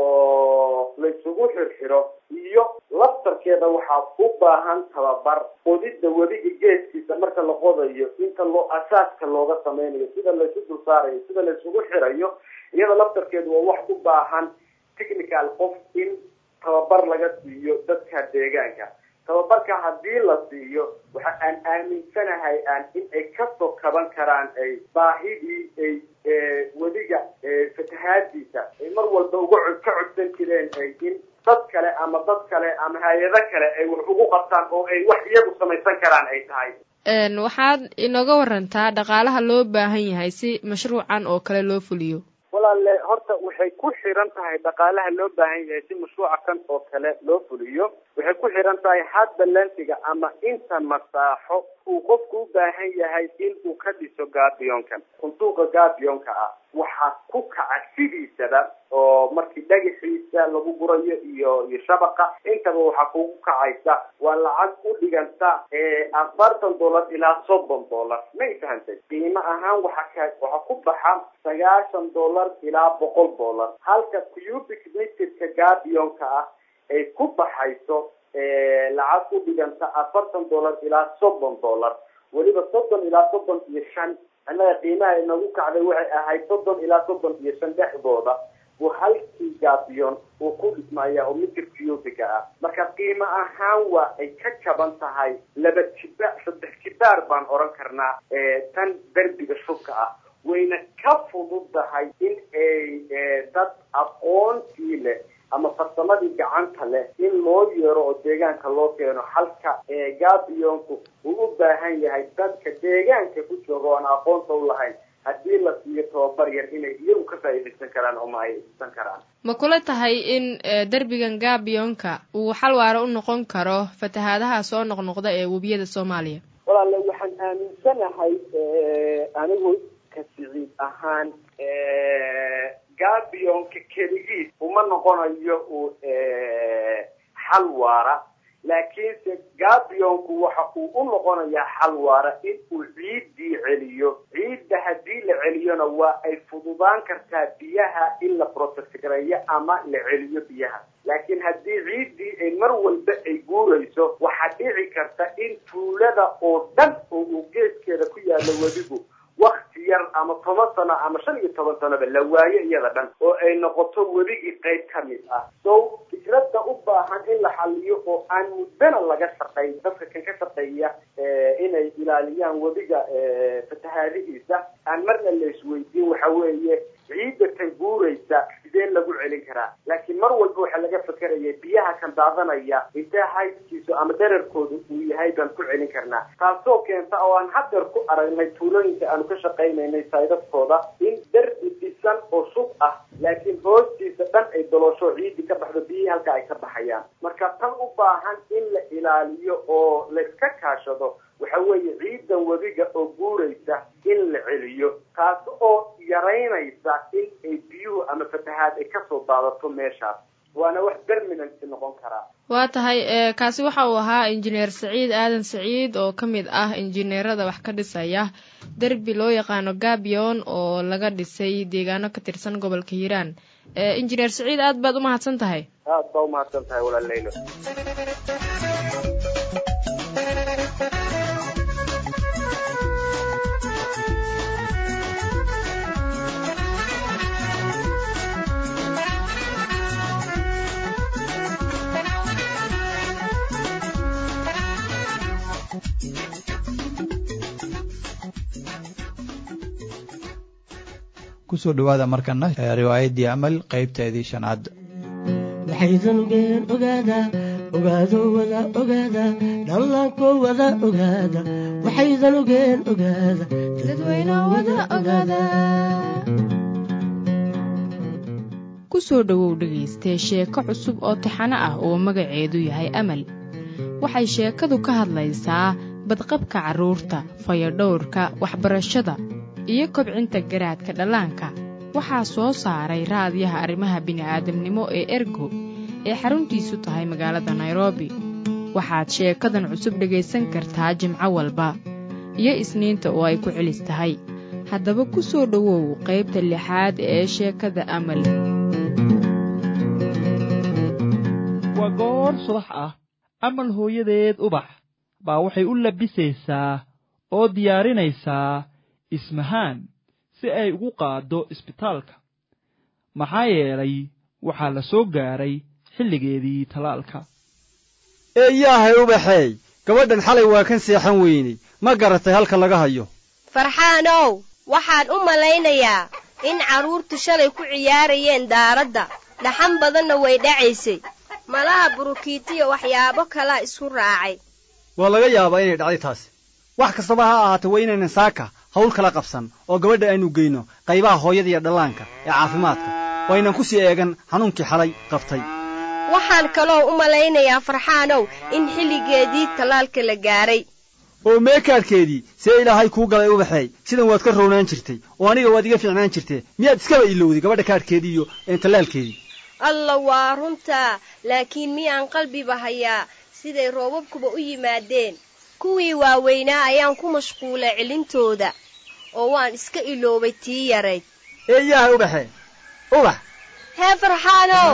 oo laysugu xirxiro iyo laftarkeeda waxaa u baahan tababar qodidda wediga geeskiisa marka la qodayo inta loo asaaska looga sameynayo sida laysu dul saarayo sida laysugu xirayo iyada laftarkeedu waa wax u baahan technical qof in tababar laga siiyo dadka deegaanka tababarka haddii la siiyo waxa aan aaminsanahay aan in ay kasoo kaban karaan ay baahidii ay wediga fatahaadiisa ay mar walba uga ka codsan jireen ay in dad kale ama dad kale ama hay-ado kale ay wax ugu qabtaan oo ay wax iyagu samaysan karaan ay tahay waxaad inooga warantaa dhaqaalaha loo baahan yahay si mashruucan oo kale loo fuliyo walaale horta waxay ku xiran tahay dhaqaalaha loo baahan yahay si mashruuca kan oo kale loo fuliyo waxay ku xiran tahay hadda lensiga ama inta masaaxo uu qofku u baahan yahay in uu ka dhiso gaabiyonkan sanduuqa gaabiyonka ah waxaa ku kaca sidiisaba oo markii dhagaxiisa lagu gurayo iyo iyo shabaqa intaba waxaa kugu kacaysa waa lacag u dhiganta afartan dollar ilaa soddon dollar may fahantay qiimo ahaan waxaa ka waxaa ku baxa sagaashan dollar ilaa boqol dollar halka cubic meterka gaabiyonka ah ay ku baxayso lacag u dhiganta afartan dollar ilaa soddon dollar weliba soddon ilaa soddon iyo shan annaga qiimaha inagu kacday waxay ahayd soddon ilaa soddon iyo shan dhexdooda buu halkii gaabiyon uu ku dhismaya oo mitir cubica ah marka qiimo ahaan waa ay ka jaban tahay laba jiba saddex jibaar baan oran karnaa tan derbiga shubka ah wayna ka fududahay in ay dad aqoontii leh ama farsamadii gacanta leh in loo yeero oo deegaanka loo keeno halka gaabiyonku uu u baahan yahay dadka deegaanka ku jooga oan aqoonta u lahayn haddii la siiyo tababar yar inay iyagu ka faa'iidaysan karaan oo ma ay isan karaan ma kula tahay in derbigan gaabiyonka uu xal waara u noqon karo fatahaadaha soo noqnoqda ee webiyada soomaaliya walaale waxaan aaminsanahay anigu ka siciid ahaan gabionka keligiis uma noqonayo uu xal waara laakiinse gabionku waxa uu u noqonayaa xal waara in uu ciiddii celiyo ciidda haddii la celiyona waa ay fududaan kartaa biyaha in la protect gareeyo ama la celiyo biyaha laakiin haddii ciiddii ay mar walba toban sano ama shan iyo toban sanoba la waayo iyada dhan oo ay noqoto webigii qayb ka mid ah so fikradda u baahan in la xaliyo oo aan muddana laga shaqayn dadka kan ka shaqeeya inay ilaaliyaan webiga fatahaadihiisa aan marna la isweydiin waxa weeye ciidda tan guuraysa sidee lagu celin karaa laakiin mar walba waxaa laga fekeraya biyaha kan daadanaya intee haydkiisu ama dherarkooda uu yahay baan ku celin karnaa taasoo keenta oo aan hadeer ku aragnay tuulooyinka aanu ka shaqaynaynay saydadkooda in derbi dhisan oo sub ah laakiin hoostiisa dhan ay doloosho ciidii ka baxdo biyihii halka ay ka baxayaan marka tan u baahan in la ilaaliyo oo layska kaashado waxa weeye ciidan webiga oo guuraysa in la celiyo taas oo yaraynaysa in ay biyuhu ama fatahaad ay kasoo daadato meeshaas waana wax permanent noqon karaa waa tahay kaasi waxa uu ahaa injineer saciid aadan saciid oo ka mid ah injineerada wax ka dhisaya derbi loo yaqaano gabion oo laga dhisay deegaano ka tirsan gobolka hiiraan injineer saciid aad baad u mahadsan tahay aad baa umahadsan tahay walaal leylo kusoo dhawaada markana riwaayaddii amal qaybteedii shanaad waxaydan ogeen ogaada ogaado wada ogaada dhallaanko wada ogaada waxaydan ogeen ogaada dadweyne wada ogaada kusoo dhowow dhegaystee sheeko cusub oo taxano ah oo magaceedu yahay amal waxay sheekadu ka hadlaysaa badqabka carruurta fayadhowrka waxbarashada iyo kobcinta garaadka dhallaanka waxaa soo saaray raadiyaha arrimaha bini'aadamnimo ee ergo ee xaruntiisu tahay magaalada nairobi waxaad sheekadan cusub dhegaysan kartaa jimco walba iyo isniinta oo ay ku celis tahay haddaba ku soo dhowow qaybta lixaad ee sheekada amal waa goor subax ah amal hooyadeed ubax baa waxay u labisaysaa oo diyaarinaysaa ismahaan si ay ugu qaaddo isbitaalka maxaa yeelay waxaa la soo gaaray xilligeedii talaalka eeyaahay ubaxeey gabadhan xalay waa kan seexan weyney ma garatay halka laga hayo farxaanow waxaan u malaynayaa in carruurtu shalay ku ciyaarayeen daaradda dhaxan badanna way dhacaysay malaha burukiitiyo waxyaabo kalaa isku raacay waa laga yaabaa inay dhacday taasi wax kastaba ha ahaatee waa inaynan saaka hawl kala qabsan oo gabadha aynu geyno qaybaha hooyada iyo dhallaanka ee caafimaadka oo aynan ku sii eegan xanuunkii xalay qabtay waxaan kaloo u malaynayaa farxaanow in xilligeedii tallaalka la gaaray oo meekaadhkeedii see ilaahay kuu galay ubaxeey sidan waad ka rownaan jirtay oo aniga waad iga fiicnaan jirtee miyaad iskaba ilowday gabadha kaadhkeedii iyo tallaalkeedii alla waa runtaa laakiin miyaan qalbiba hayaa siday roobabkuba u yimaadeen kuwii waaweynaa ayaan ku mashquulay celintooda oo waan iska iloobay tii yarayd eeyaha ubaxe ubax hee farxaanow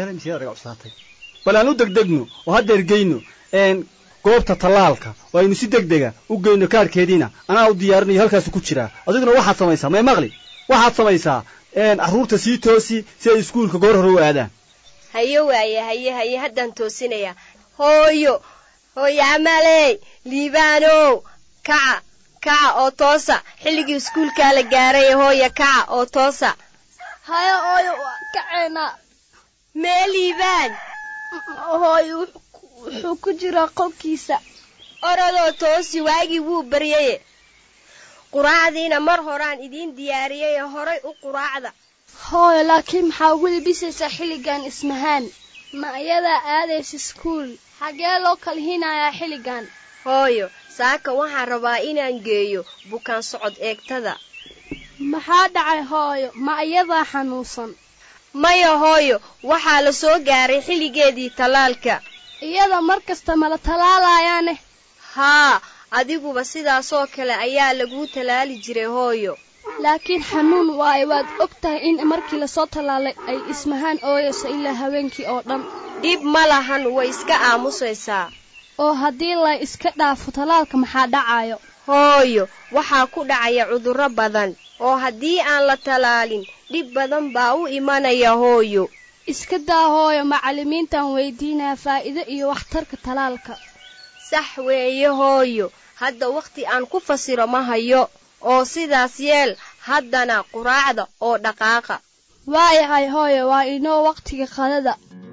bal aan u degdegno oo haddeer geyno goobta tallaalka oo aynu si deg dega u geyno kaadhkeediina anaa u diyaarinayo halkaasu ku jiraa adiguna waxaad samaysaa may maqli waxaad samaysaa carruurta sii toosi si ay iskuulka goor hore u aadaan haye waaye haye haye haddaan toosinayaa hooyo hooyo amaley liibaanow kaca kaca oo toosa xilligii iskuulkaa la gaaray hooya kaca oo toosa haya hooyo waa kaceena mee liibaan hooyo wuxuu ku jiraa qolkiisa orodoo toosi waagii wuu baryaye quraacdiina mar horaan idiin diyaariyay horay u quraacda hooyo laakiin maxaa ugu libisaysaa xilligan ismahaan ma ayadaa aadaysa iskuul xagee loo kala hinayaa xilligan hooyo saaka waxaan rabaa inaan geeyo bukaan socod eegtada maxaa dhacay hooyo ma ayadaa xanuunsan maya hooyo waxaa la soo gaaray xilligeedii tallaalka iyada mar kasta mala tallaalayaane haa adiguba sidaasoo kale ayaa laguu tallaali jiray hooyo laakiin xanuun waayo waad og tahay in markii lasoo tallaalay ay ismahaan ooyayso ilaa habeenkii oo dhan dhib ma lahan way iska aamusaysaa oo haddii la iska dhaafo tallaalka maxaa dhacayo hooyo waxaa ku dhacaya cudurro badan oo haddii aan la tallaalin dhib badan baa u imanaya hooyo iska daa hooyo macallimiintan weydiinaya faa'iido iyo waxtarka talaalka sax weeye hooyo hadda wakhti aan ku fasiro ma hayo oo sidaas yeel haddana quraacda oo dhaqaaqa waayahay hooyo waa inoo wakhtiga qadada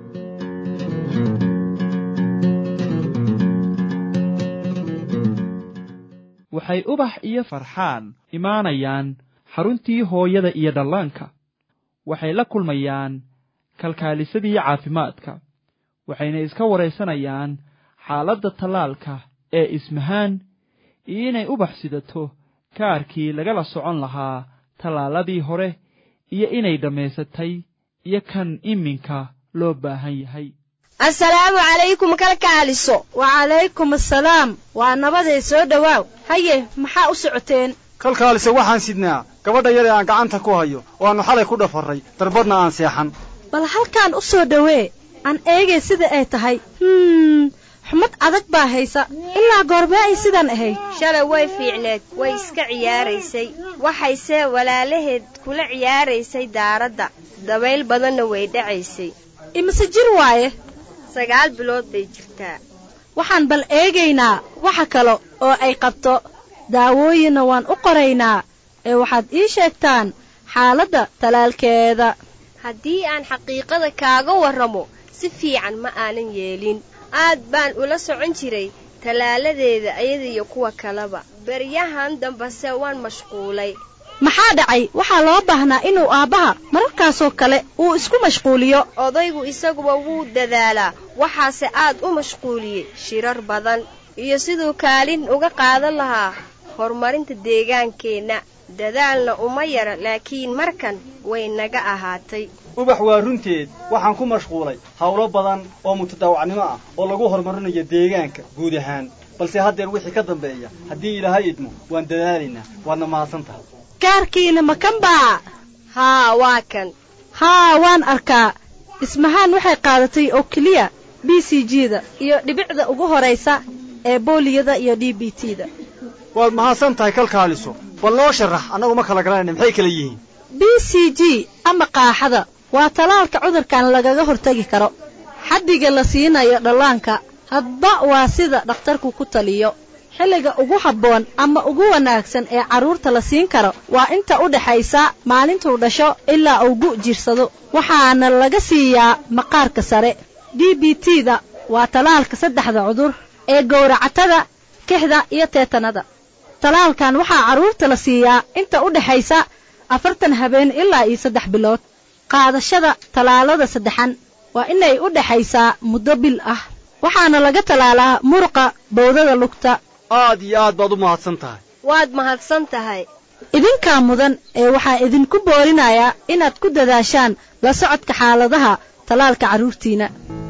waxay ubax iyo farxaan imaanayaan xaruntii hooyada iyo dhallaanka waxay la kulmayaan kalkaalisadii caafimaadka waxayna iska waraysanayaan xaaladda tallaalka ee ismahaan iyo inay ubax sidato kaarkii lagala socon lahaa tallaaladii hore iyo inay dhammaysatay iyo kan iminka loo baahan yahay assalaamu calaykum kalkaaliso wacalaykum assalaam waa nabaday soo dhowaaw haye maxaa u socoteen kalkaalise waxaan sidnaa gabadha yar ee aan gacanta ku hayo oo aannu xalay ku dhafarray darbadna aan seexan bal halkaan u soo dhowee aan eegay sida ay tahay hmm xumad adag baa haysa ilaa goormee ay sidan ahayd shalay way fiicneed way iska ciyaaraysay waxayse walaalaheed kula ciyaaraysay daaradda dabayl badanna way dhacaysay imise jir waaye sagaal bilood bay jirtaa waxaan bal eegaynaa waxa kale oo ay qabto daawooyinna waan u qoraynaa ee waxaad ii sheegtaan xaaladda talaalkeeda haddii aan xaqiiqada kaaga warramo si fiican ma aanan yeelin aad baan ula socon jiray tallaaladeeda ayadiiyo kuwa kaleba beryahan dambase waan mashquulay maxaa dhacay waxaa loo baahnaa inuu aabbaha mararkaasoo kale uu isku mashquuliyo odaygu isaguba wuu dadaalaa waxaase aad u mashquuliyey shirar badan iyo siduu kaalin uga qaadan lahaa horumarinta deegaankeenna dadaalna uma yara laakiin markan way naga ahaatay ubax waa runteed waxaan ku mashquulay howlo badan oo mutadaawacnimo ah oo lagu horumarinayo deegaanka guud ahaan balse haddeer wixii ka dambeeya haddii ilaahay idmo waan dadaalaynaa waadna mahadsan tahay kaarkiina ma kan baa haa waa kan haa waan arkaa ismahaan waxay qaadatay oo keliya b c g da iyo dhibicda ugu horaysa ee booliyada iyo d b t da waad mahadsan tahay kalkaaliso bal noo sharax annagu ma kala garanayna maxay kala yihiin b c g ama qaaxada waa talaalka cudurkan lagaga hortagi karo xaddiga la siinayo dhallaanka hadba waa sida dhakhtarku ku taliyo xilliga ugu habboon ama ugu wanaagsan ee carruurta la siin karo waa inta u dhaxaysa maalintuu dhasho ilaa uu gu' jirsado waxaana laga siiyaa maqaarka sare d b t da waa talaalka saddexda cudur ee gowracatada kixda iyo teetanada talaalkan waxaa carruurta la siiyaa inta u dhaxaysa afartan habeen ilaa iyo saddex bilood qaadashada tallaalada saddexan waa inay u dhaxaysaa muddo bil ah waxaana laga tallaalaa muruqa bowdada lugta aad iyo aad baad u mahadsan tahay waad mahadsan tahay idinkaa mudan ee waxaan idinku boorinayaa inaad ku dadaashaan la socodka xaaladaha tallaalka carruurtiina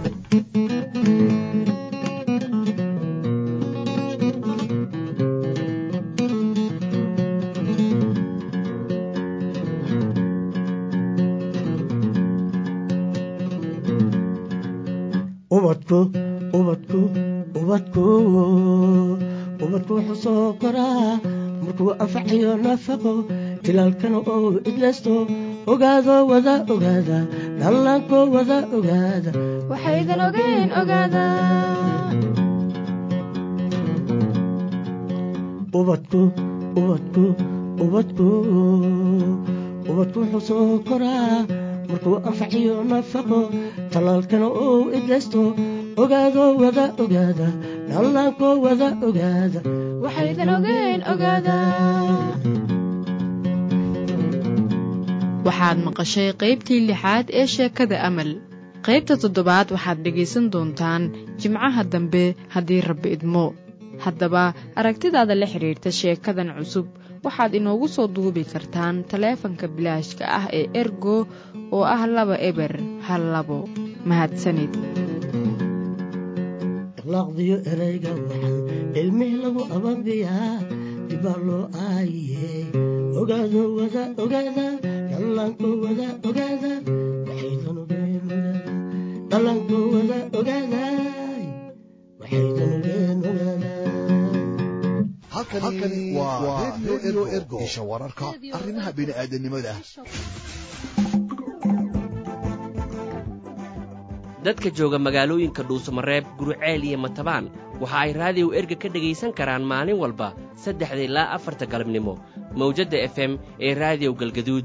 ubadku ubadku ubadku ubadku wuxuu soo koraa markuu anfacayo nafaqo tilaalkana oo idlaysto ogaado wada ogaada dhallaanko wada ogaada waxaydan ogeyn ogaada ubadku ubadku ubadku ubadku wuxuu soo koraa markuu anfaciyo nafaqo tallaalkana oo idlaysto ogaado wada ogaada dhallaanko wada ogaada waxaydan ogeyn ogaada waxaad maqashay qaybtii lixaad ee sheekada amal qaybta toddobaad waxaad dhegaysan doontaan jimcaha dambe haddii rabbi idmo haddaba aragtidaada la xidhiirta sheekadan cusub waxaad inoogu soo duubi kartaan taleefanka bilaashka ah ee ergo oo ah laba eber hal labo mahadsanid akhlaaqdiyo erayga waxan ilmih lagu ababiyaa dibaa loo aayiye ogaado wada ogaada dhallaanko wada ogaada waxaydan ogeen ogaada dhallaanko wada ogaada waxaydan ogeen ogaada halkani waa redio ergo isha wararka arrimaha bini'aadanimada dadka jooga magaalooyinka dhuusamareeb guriceel iyo matabaan waxa ay raadiyow erga ka dhegaysan karaan maalin walba saddexda ilaa afarta galabnimo mawjadda f m ee raadiyow galgaduud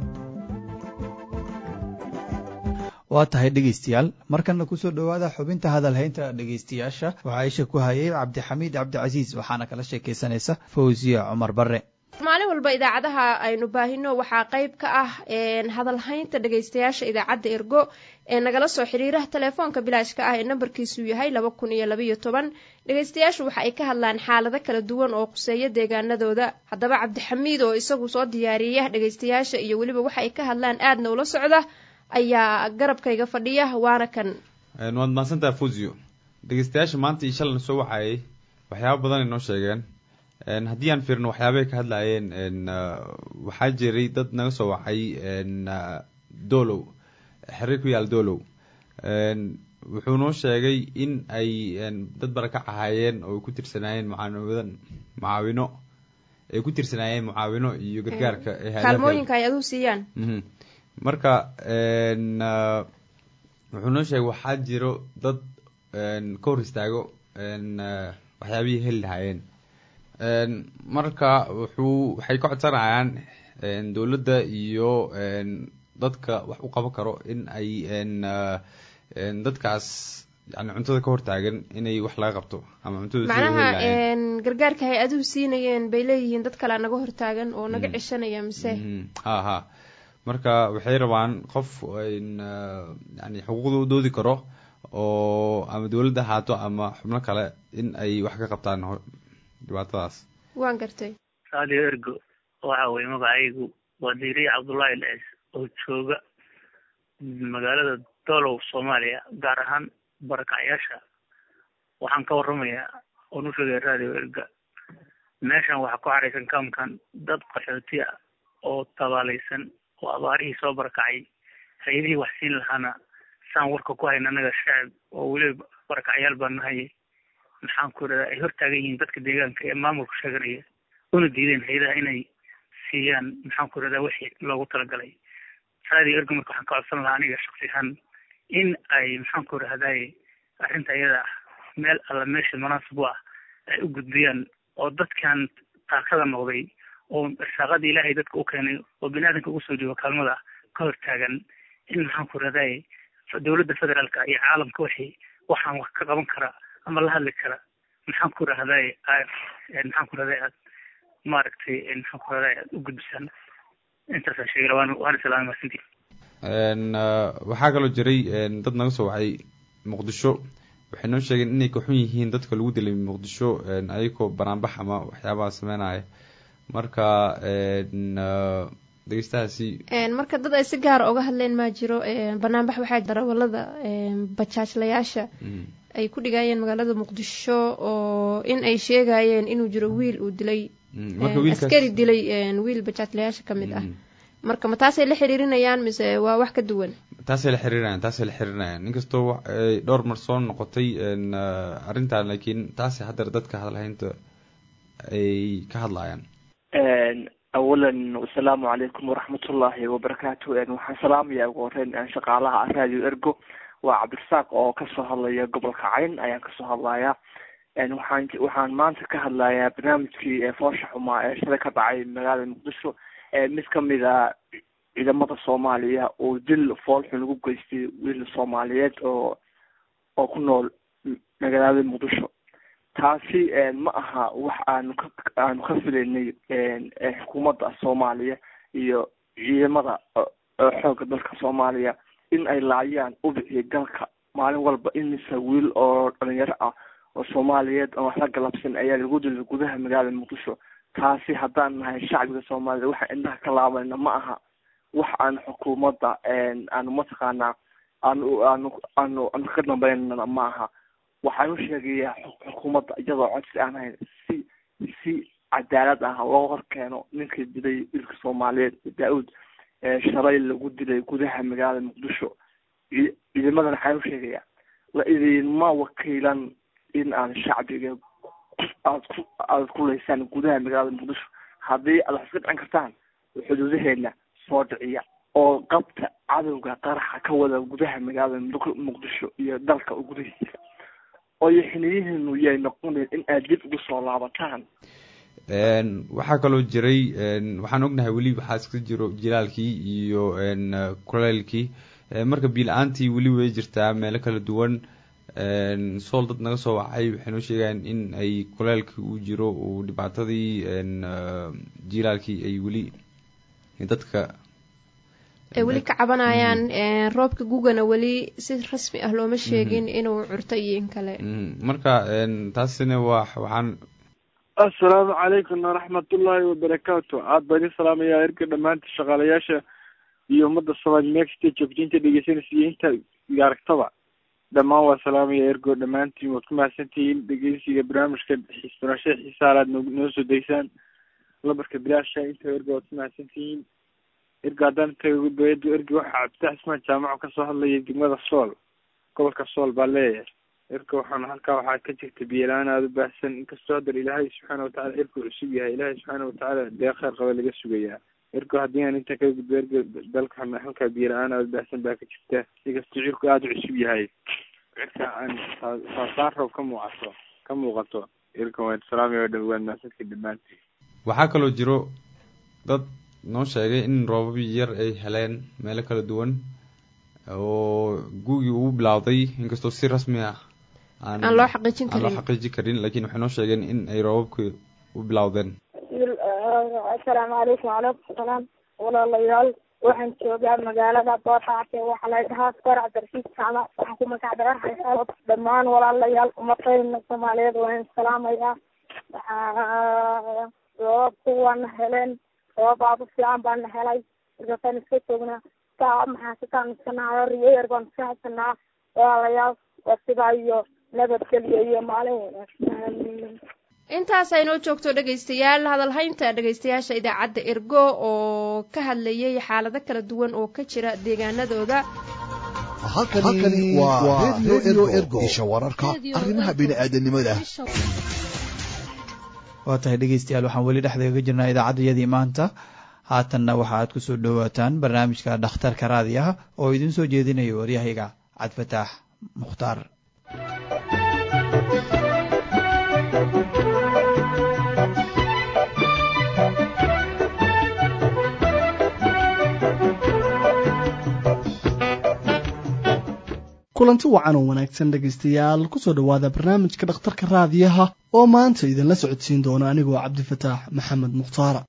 waa tahay dhegaystayaal markanna kusoo dhowaada xubinta hadalhaynta dhegaystayaasha waxaa isha ku hayay cabdixamiid cabdicasiis waxaana kala sheekaysanaysa fawsiya cumar barre maalin walba idaacadaha aynu baahino waxaa qayb ka ah hadalhaynta dhegaystayaasha idaacadda ergo ee nagala soo xiriiraha telefoonka bilaashka ah ee nambarkiisu yahay laba kun iyo labaiyo toban dhegaystayaashu waxa ay ka hadlaan xaalado kala duwan oo quseeya deegaanadooda haddaba cabdixamiid oo isagu soo diyaariya dhegaystayaasha iyo weliba waxa ay ka hadlaan aadna ula socda ayaa garabkayga fadhiya waana kan waad mahadsantaha fusio dhegeystayaasha maanta iyo shalan soo wacayay waxyaaba badan ay noo sheegeen haddii aan fiirno waxyaabay ka hadlaayeen waxaa jiray dad naga soo wacay dolow xiriir ku yaal dolow wuxuu noo sheegay in ay dad barakac ahaayeen oo ku tirsanaayeen mucaawinadan mucaawino ay ku tirsanaayeen mucaawino iyo gargaarka kaalmooyinka ay aduu siiyaan marka wuxuu noo sheegay waxaa jiro dad ka hor istaago waxyaabihii heli lahaayeen marka wuxuu waxay ka codsanayaan dowladda iyo dadka wax u qaban karo in ay dadkaas yani cuntada ka hortaagan inay wax laga qabto ama cuntada macnaha gargaarka hay-aduhu siinayeen bay leeyihiin dad kalea naga hortaagan oo naga ceshanaya mise ha ha marka waxay rabaan qof yani xuquuqda u doodi karo oo ama dowladda ahaato ama xubno kale in ay wax ka qabtaan dhibaatadaas waan gartay radio ergo waxa weye magacaygu waa diiriye cabdullaahi lees oo jooga magaalada dolow soomaaliya gaar ahaan barakacyaasha waxaan ka warramayaa oon u sheegaya radio erga meeshan waxaa ku xaraysan kaamkan dad qaxooti ah oo tabaalaysan oo abaarihii soo barakacay hay-adihii wax siin lahaana saan warka ku hayna anaga shacab oo weliba barakacyaal baa nahay maxaan ku iradaa ay hortaagan yihiin dadka deegaanka ee maamulka sheeganaya una diideen hay-adaha inay siiyaan maxaan ku iradaa wixii loogu talagalay radio ergo marka waxaan ka codsan lahaa aniga shaksi ahaan in ay maxaan ku irahdaye arrinta iyada ah meel alla meesha munaasib u ah ay u gudbiyaan oo dadkan taakada noqday oo irsaaqada ilaahay dadka u keenay oo bini aadamka ugu soo jooga kaalmada ka hortaagan in maxaan ku irahdaye dowladda federaalka iyo caalamka wixii waxaan wax ka qaban kara ama la hadli kara maxaan ku irahdaye maxaan ku irahdaye aad maaragtay maxaan ku irahdaye aad u gudbisaan intaasaan sheegay waan waan islaamay marsintii waxaa kaloo jiray dad naga soo wacay muqdisho waxay noo sheegeen inay ka xun yihiin dadka lagu dilay muqdisho ayagoo banaanbax ama waxyaabaha sameynaya marka dhegeystahaasi marka dad ay si gaara uga hadleen maa jiro banaanbax waxaa darawalada bajaajlayaasha ay ku dhigayeen magaalada muqdisho oo in ay sheegayeen inuu jiro wiil uu dilay askari dilay wiil bajaajlayaasha kamid ah marka ma taasay la xiriirinayaan mise waa wax ka duwan taasay la xiriirinayaan taasay la xiriirinayaan inkastoo ay dhowr mar soo noqotay arrintan laakiin taasay haddar dadka hadalhaynta ay ka hadlayaan awalan asalaamu calaykum waraxmatullaahi wabarakaatu waxaan salaamaya ugu horeyn shaqaalaha radio ergo waa cabdirasaaq oo kasoo hadlaya gobolka cayn ayaan kasoo hadlaya waxaan waxaan maanta ka hadlayaa barnaamijkii foosha xumaa ee shalay ka dhacay magaalada muqdisho mid kamid a ciidamada soomaaliya oo dil foolxun ugu geystay wiil soomaaliyeed oo oo ku nool magaalada muqdisho taasi ma aha wax aanu ka aanu ka filaynay xukuumadda soomaaliya iyo ciidamada xoogga dalka soomaaliya in ay laayaan ubixii dalka maalin walba imise wiil oo dhalinyaro ah oo soomaaliyeed oo wax la galabsan ayaa lagu dilay gudaha magaalada muqdisho taasi haddaan nahay shacbiga soomaaliyed waxaan indhaha ka laabanayna ma aha wax aan xukuumadda aanu mataqaanaa aanu aanu aanu aanu kaga dambeynana ma aha waxaan u sheegayaa xukuumadda iyadoo codsi aan hayn si si cadaalad ah loo hor keeno ninkii dilay wiilka soomaaliyeed daa-uud shalay lagu dilay gudaha magaalada muqdisho ciidamadan waxaan u sheegayaa la idinma wakiilan in aan shacbiga aad ku aad ku leysaan gudaha magaalada muqdisho haddii aad wax iska dhicin kartaan xuduudaheedna soo dhiciya oo qabta cadowga qaraxa ka wada gudaha magaalada Muq- muqdisho iyo dalka gudihiisa oo iyo xiliyihiinu yay noqoneen in aad dib ugu soo laabataan Een, waxaa kaloo jiray een, waxaan ognahay weli waxaa iska jiro jilaalkii iyo een, eh, kuleylkii Eh, marka biila-aantii weli way jirtaa meelo kala duwan een, sool dad naga soo wacay waxay noo sheegayaan in ay kuleylkii uu jiro uu dhibaatadii een, eh, jilaalkii ay weli dadka ay weli ka cabanayaan een, roobka gugana weli si rasmi ah looma sheegin inuu curto iyo in kale Mm, marka een, taasina waa waxaan assalaamu calaykum waraxmatullaahi wabarakaatu aad baan idin salaamayaa erga dhammaanta shaqaalayaasha iyo ummadda soomaali meexta joogtiinta dhegeysanaysa iyo inta iga aragtaba dhammaan waa salaamaya ergo dhammaantiin waad ku mahadsantihiin dhegeysiga barnaamijka xiisbanashada xiisaalaad noo noo soo deysaan labarka bilaasha inta ergo waad ku mahadsantihiin ergo haddaan tago bayadu ergo waxaa cabditax ismaan jaamaco kasoo hadlaya degmada sool gobolka sool baa leeyahay ergo waxaan halkaa waxaa ka jirta biyelaan aada u baahsan inkastoo haddana ilaahay subxaana watacaala ergo cusub yahay ilaahay subxaana watacaala dee kheyr qaba laga sugayaa ergo haddii aan intaa kaga gudbo ergo dalka halkaa biyelaan aada u baahsan baa ka jirta inkastoo cirku aada u cusub yahay cirka aan saa- saasaan roob ka muuqato ka muuqato ergo waan salaamaya oo dhan waad mahadsantihiin dhammaantiin waxaa kaloo jiro dad noo sheegay in roobab yar ay heleen meelo kala duwan oo gugii uu bilowday inkastoo si rasmi ah Aan loo xaqiijin aan loo karin. xaqiijin karin laakiin waxay noo sheegeen in ay roobabkii u bilowdeen asalaamu calaykum wacalaykum salaam walaalayaal waxaan joogaa magaalada boortaate waxaa la dhahaa skor cabdirashiid jaamac waxaan ku magac dheerahay dhammaan walaalayaal umadayna soomaaliyeed waan salaamayaa waxaa roobabku waana heleen roobab aad u fiican baana helay markaasaan iska joognaa saa maxaa sitaan iskanaha riyo yar baan iska haysanaa walaalayaal waa sidaa iyo nabadgelyo iyo maalin wanaagsan intaas aynoo joogto dhegaystayaal hadalhaynta dhegaystayaasha idaacadda ergo oo ka hadlayay xaalado kala duwan oo ka jira deegaanadooda halkani waa radio ergo isha wararka arrimaha bini'aadanimada waa tahay dhegeystayaal waxaan weli dhexdeega jirnaa idaacaddayadii maanta haatanna waxa aad ku soo dhowaataan barnaamijka dhakhtarka raadiyaha oo idin soo jeedinayo waryahayga cabdifataax mukhtaar kulanti wacan oo wanaagsan dhegaystayaal kusoo dhowaada barnaamijka dhakhtarka raadiyaha oo maanta idinla socodsiin doona anigoo cabdifataax maxamed mukhtaara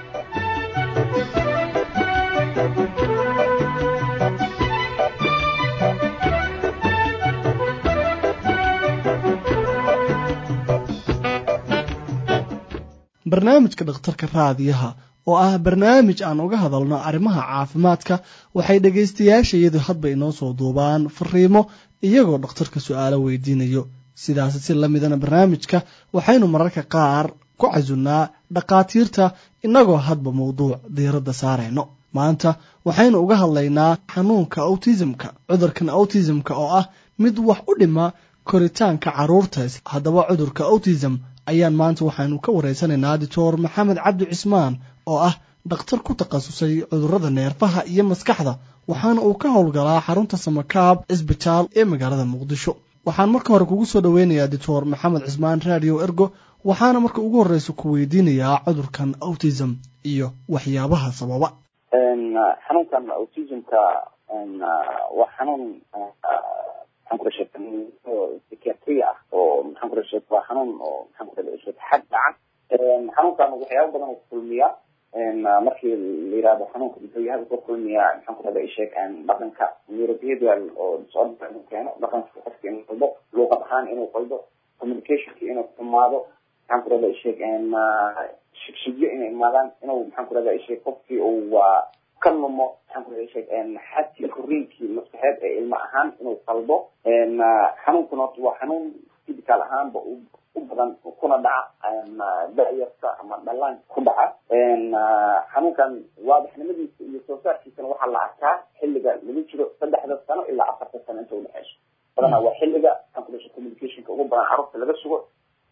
barnaamijka dhakhtarka raadiyaha oo ah barnaamij aan uga hadalno arrimaha caafimaadka waxay dhegaystayaashayadu hadba inoo soo duubaan fariimo iyagoo dhakhtarka su-aalo weydiinayo sidaas si la midana barnaamijka waxaynu mararka qaar ku casunnaa dhakhaatiirta innagoo hadba mawduuc diiradda saarayno maanta waxaynu uga hadlaynaa xanuunka autismka cudurkan autismka oo ah mid wax u dhima koritaanka carruurta haddaba cudurka autism ayaan maanta waxaynu ka wareysanaynaa doctor maxamed cabdi cismaan oo ah dhakhtar ku takhasusay cudurrada neerfaha iyo maskaxda waxaana uu ka howlgalaa xarunta samakaab cisbitaal ee magaalada muqdisho waxaan marka hore kugu soo dhoweynayaa doctor maxamed cismaan radio ergo waxaana marka ugu horreysa ku weydiinayaa cudurkan autism iyo waxyaabaha sababa xanuunkan autismka waa xanuun maxaan ku rashay psychiatry ah oo maxaan ku rashay waa xanuun oo maxaan ku rashay xad dhaca xanuunkan waxyaabo badan oo kulmiya markii la yirahdo xanuunka muxuu yahay wuxuu kulmiyaa maxaan ku rahda isheeg dhaqanka neurobehavioral oo disorder inuu keeno dhaqanka qofka inuu qaldo luuqad ahaan inuu qaldo communicationka inuu xumaado maxaan ku rahda isheeg shigshigyo inay imaadaan inuu maxaan ku rahda isheeg qofkii uu waa ka lumo maxaan ku rahda isheeg xadkii korriinkii maskaxeed ee ilmo ahaan inuu qaldo xanuunkuna horta waa xanuun physical ahaanba u u badan kuna dhaca da-yarta ama dhallaanka ku dhaca xanuunkan waadaxnimadiisa iyo soo saarkiisana waxaa la arkaa xilliga lagu jiro saddexda sano ilaa afarta sano inta udhexeyso badanaa waa xilliga maxaan ku dhashay communicationka ugu badan carruurta laga sugo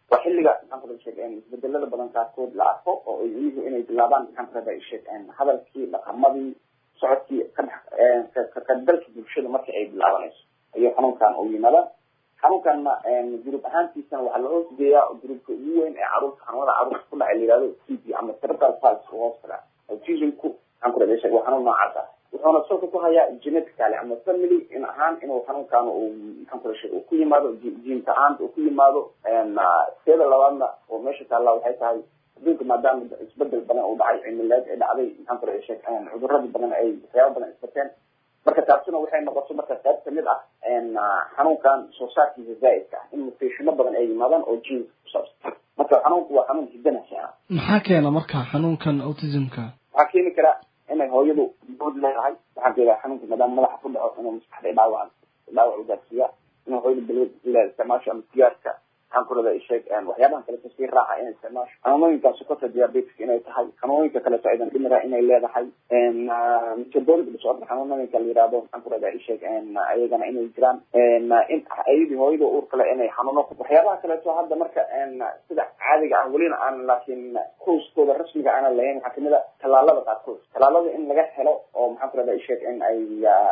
waa xilliga maxaan ku sheeg isbedelada badan qaarkood la arko oo ilmuhu inay bilaabaan maxaan ku rabaa sheeg hadalkii dhaqamadii socodkii kaqaybgalka bulshada marka ay bilaabanayso ayuu xanuunkan u yimaada xanuunkanna group ahaantiisana waxaa la hoos geeyaa groupka ugu weyn ee caruurta xanuunada caruurta ku dhaca la yihahdo t b ama cerebral palsy u hoos tagaa autismku maxaan ku rabaa sheeg waa xanuun noocaas ah wuxuuna salka ku hayaa genetically ama family in ahaan inuu xanuunkan uu maxaan ku rashay uu ku yimaado jiinta ahaanta uu ku yimaado teeda labaadna oo meesha taalla waxay tahay adduunka maadaama isbedel badan uu dhacay cimileed ee dhacday maxaan ku rashay cuduradii badan ay waxyaaba badan isbateen marka taasina waxay noqoto marka qayb kamid ah xanuunkan soo saarkiisa zaaidka ah in mutationa badan ay yimaadaan oo jiinka kusaabsan marka xanuunku waa xanuun hidana keena maxaa keena marka xanuunkan autismka waxaa keeni kara inay hooyadu bood leedahay waxaan keedaa xanuunka maadaama madaxa ku dhaco inuu maskaxda dhaawac dhaawac ugaarsiiya inuu hooyadu balwad ila isticmaasho ama sigaarka maxaan ku radaa isheeg waxyaabahan kaleto sii raaca inay isticmaasho xanuunooyinka sukota diabetic inay tahay xanuunooyinka kaleto aydan dhimira inay leedahay metabolic disorder xanuunooyinka la yihahdo maxaan ku radaa isheeg ayagana inay jiraan in ayadii hooyada uur kale inay xanuuno waxyaabaha kaleeto hadda marka sida caadiga ah welina aan laakiin kooskooda rasmiga aanan lahayn waxaa kamid a tallaalada qaarkood tallaalada in laga helo oo maxaan ku radaa isheeg in ay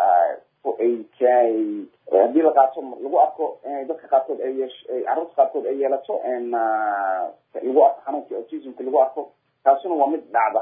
haddii la qaato lagu arko dadka qaarkood ay yeesh carruurta qaarkood ay yeelato lagu arko xanuunka autismka lagu arko taasuna waa mid dhacda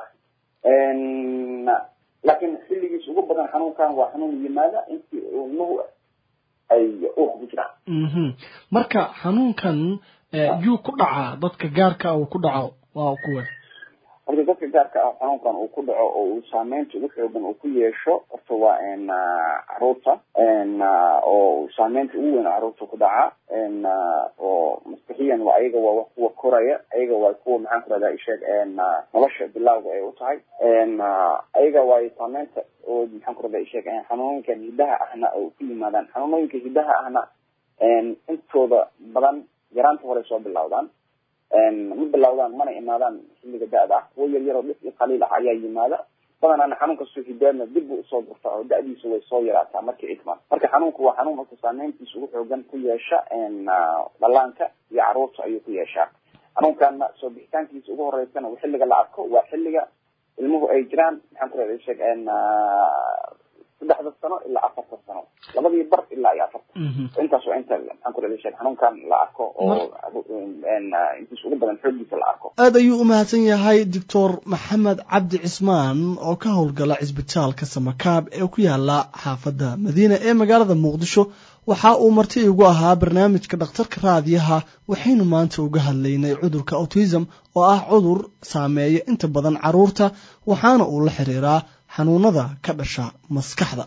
laakiin xilligiis ugu badan xanuunkan waa xanuun yimaada intii ilmuhu ay uurka ku jiraan marka xanuunkan yuu ku dhacaa dadka gaarka uu ku dhaco waa kuwe marka dadka gaarka ah xanuunkan uu ku dhaco oo uu saameynta ugu xoogan uu ku yeesho horta waa caruurta oo saameynta ugu weyn caruurta ku dhaca oo maskixiyan waa ayaga waa kuwa koraya ayaga waa kuwa maxaan ku rahdaa isheeg nolosha bilawga ay u tahay ayaga waa saameynta oo maxaan ku rahdaa isheeg xanuunooyinkan hidaha ahna oo ku yimaadaan xanuunooyinka hidaha ahna intooda badan yaraanta hore soo bilawdaan ma bilawdaan mana imaadaan xilliga da-da ah kuwo yar yaroo dhif iyo qaliil ah ayaa yimaada badanaana xanuun kastoo hidaadna dib bu usoo durtaa oo da-diisa way soo yaraataa markay idmaan marka xanuunku waa xanuun marka saameyntiisa ugu xoogan ku yeesha dhallaanka iyo caruurta ayuu ku yeeshaa xanuunkaana soo bixitaankiisa ugu horeysana xilliga la arko waa xilliga ilmuhu ay jiraan maxaan ku radaa sheeg saddexda sano ilaa afarta sano labadii bar ilaa iyo afarta intaas waa inta maxaan ku radaa sheeg xanuunkan la arko oo intiisa ugu badan xoogiisa la arko aad ayuu u mahadsan yahay doctor maxamed cabdi cismaan oo ka howlgala cisbitaalka samakaab ee ku yaala xaafadda madiina ee magaalada muqdisho waxa uu marti igu ahaa barnaamijka dhakhtarka raadiyaha waxaynu maanta uga hadlaynay cudurka autism oo ah cudur saameeya inta badan caruurta waxaana uu la xiriiraa xanuunada ka dhasha maskaxda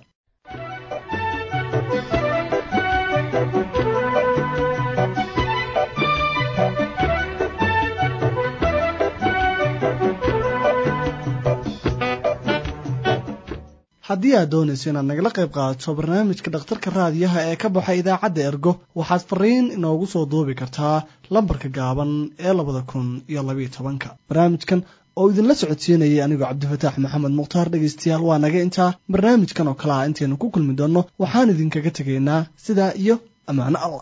haddii aad doonayso inaad nagala qayb qaadato barnaamijka dhakhtarka raadiyaha ee ka baxay idaacadda ergo waxaad fariin inoogu soo duubi kartaa lambarka gaaban ee labada kun iyo labayo tobanka barnaamijkan oo idinla socodsiinayay anigoo cabdifataax maxamed mukhtaar dhegaystayaal waa naga intaa barnaamijkan oo kale ah intaynu ku kulmi doonno waxaan idinkaga tegaynaa sidaa iyo ammaano allah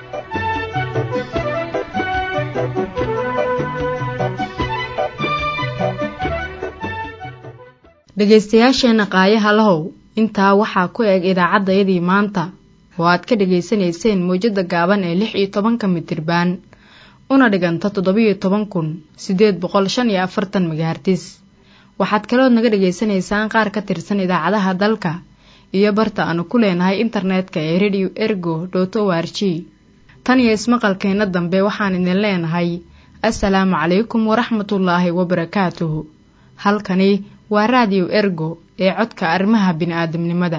dhegaystayaasheenna qaayaha lahow intaa waxaa ku eg idaacaddayadii maanta oo aad ka dhegaysanayseen mawjadda gaaban ee lix iyo tobanka mitirbaan una dhiganta toddobiyo toban kun siddeed boqol shan iyo afartan megahartis waxaad kalood naga dhegaysanaysaan qaar ka tirsan idaacadaha dalka iyo barta aanu ku leenahay internetka ee radio ergo dot o r g tan iyo ismaqalkeenna dambe waxaan idin leenahay assalaamu calaykum waraxmatullaahi wabarakaatuhu halkani waa raadiyo ergo ee codka arrimaha bini'aadamnimada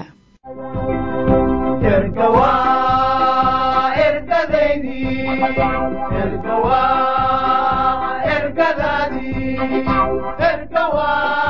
ergadadii ergawa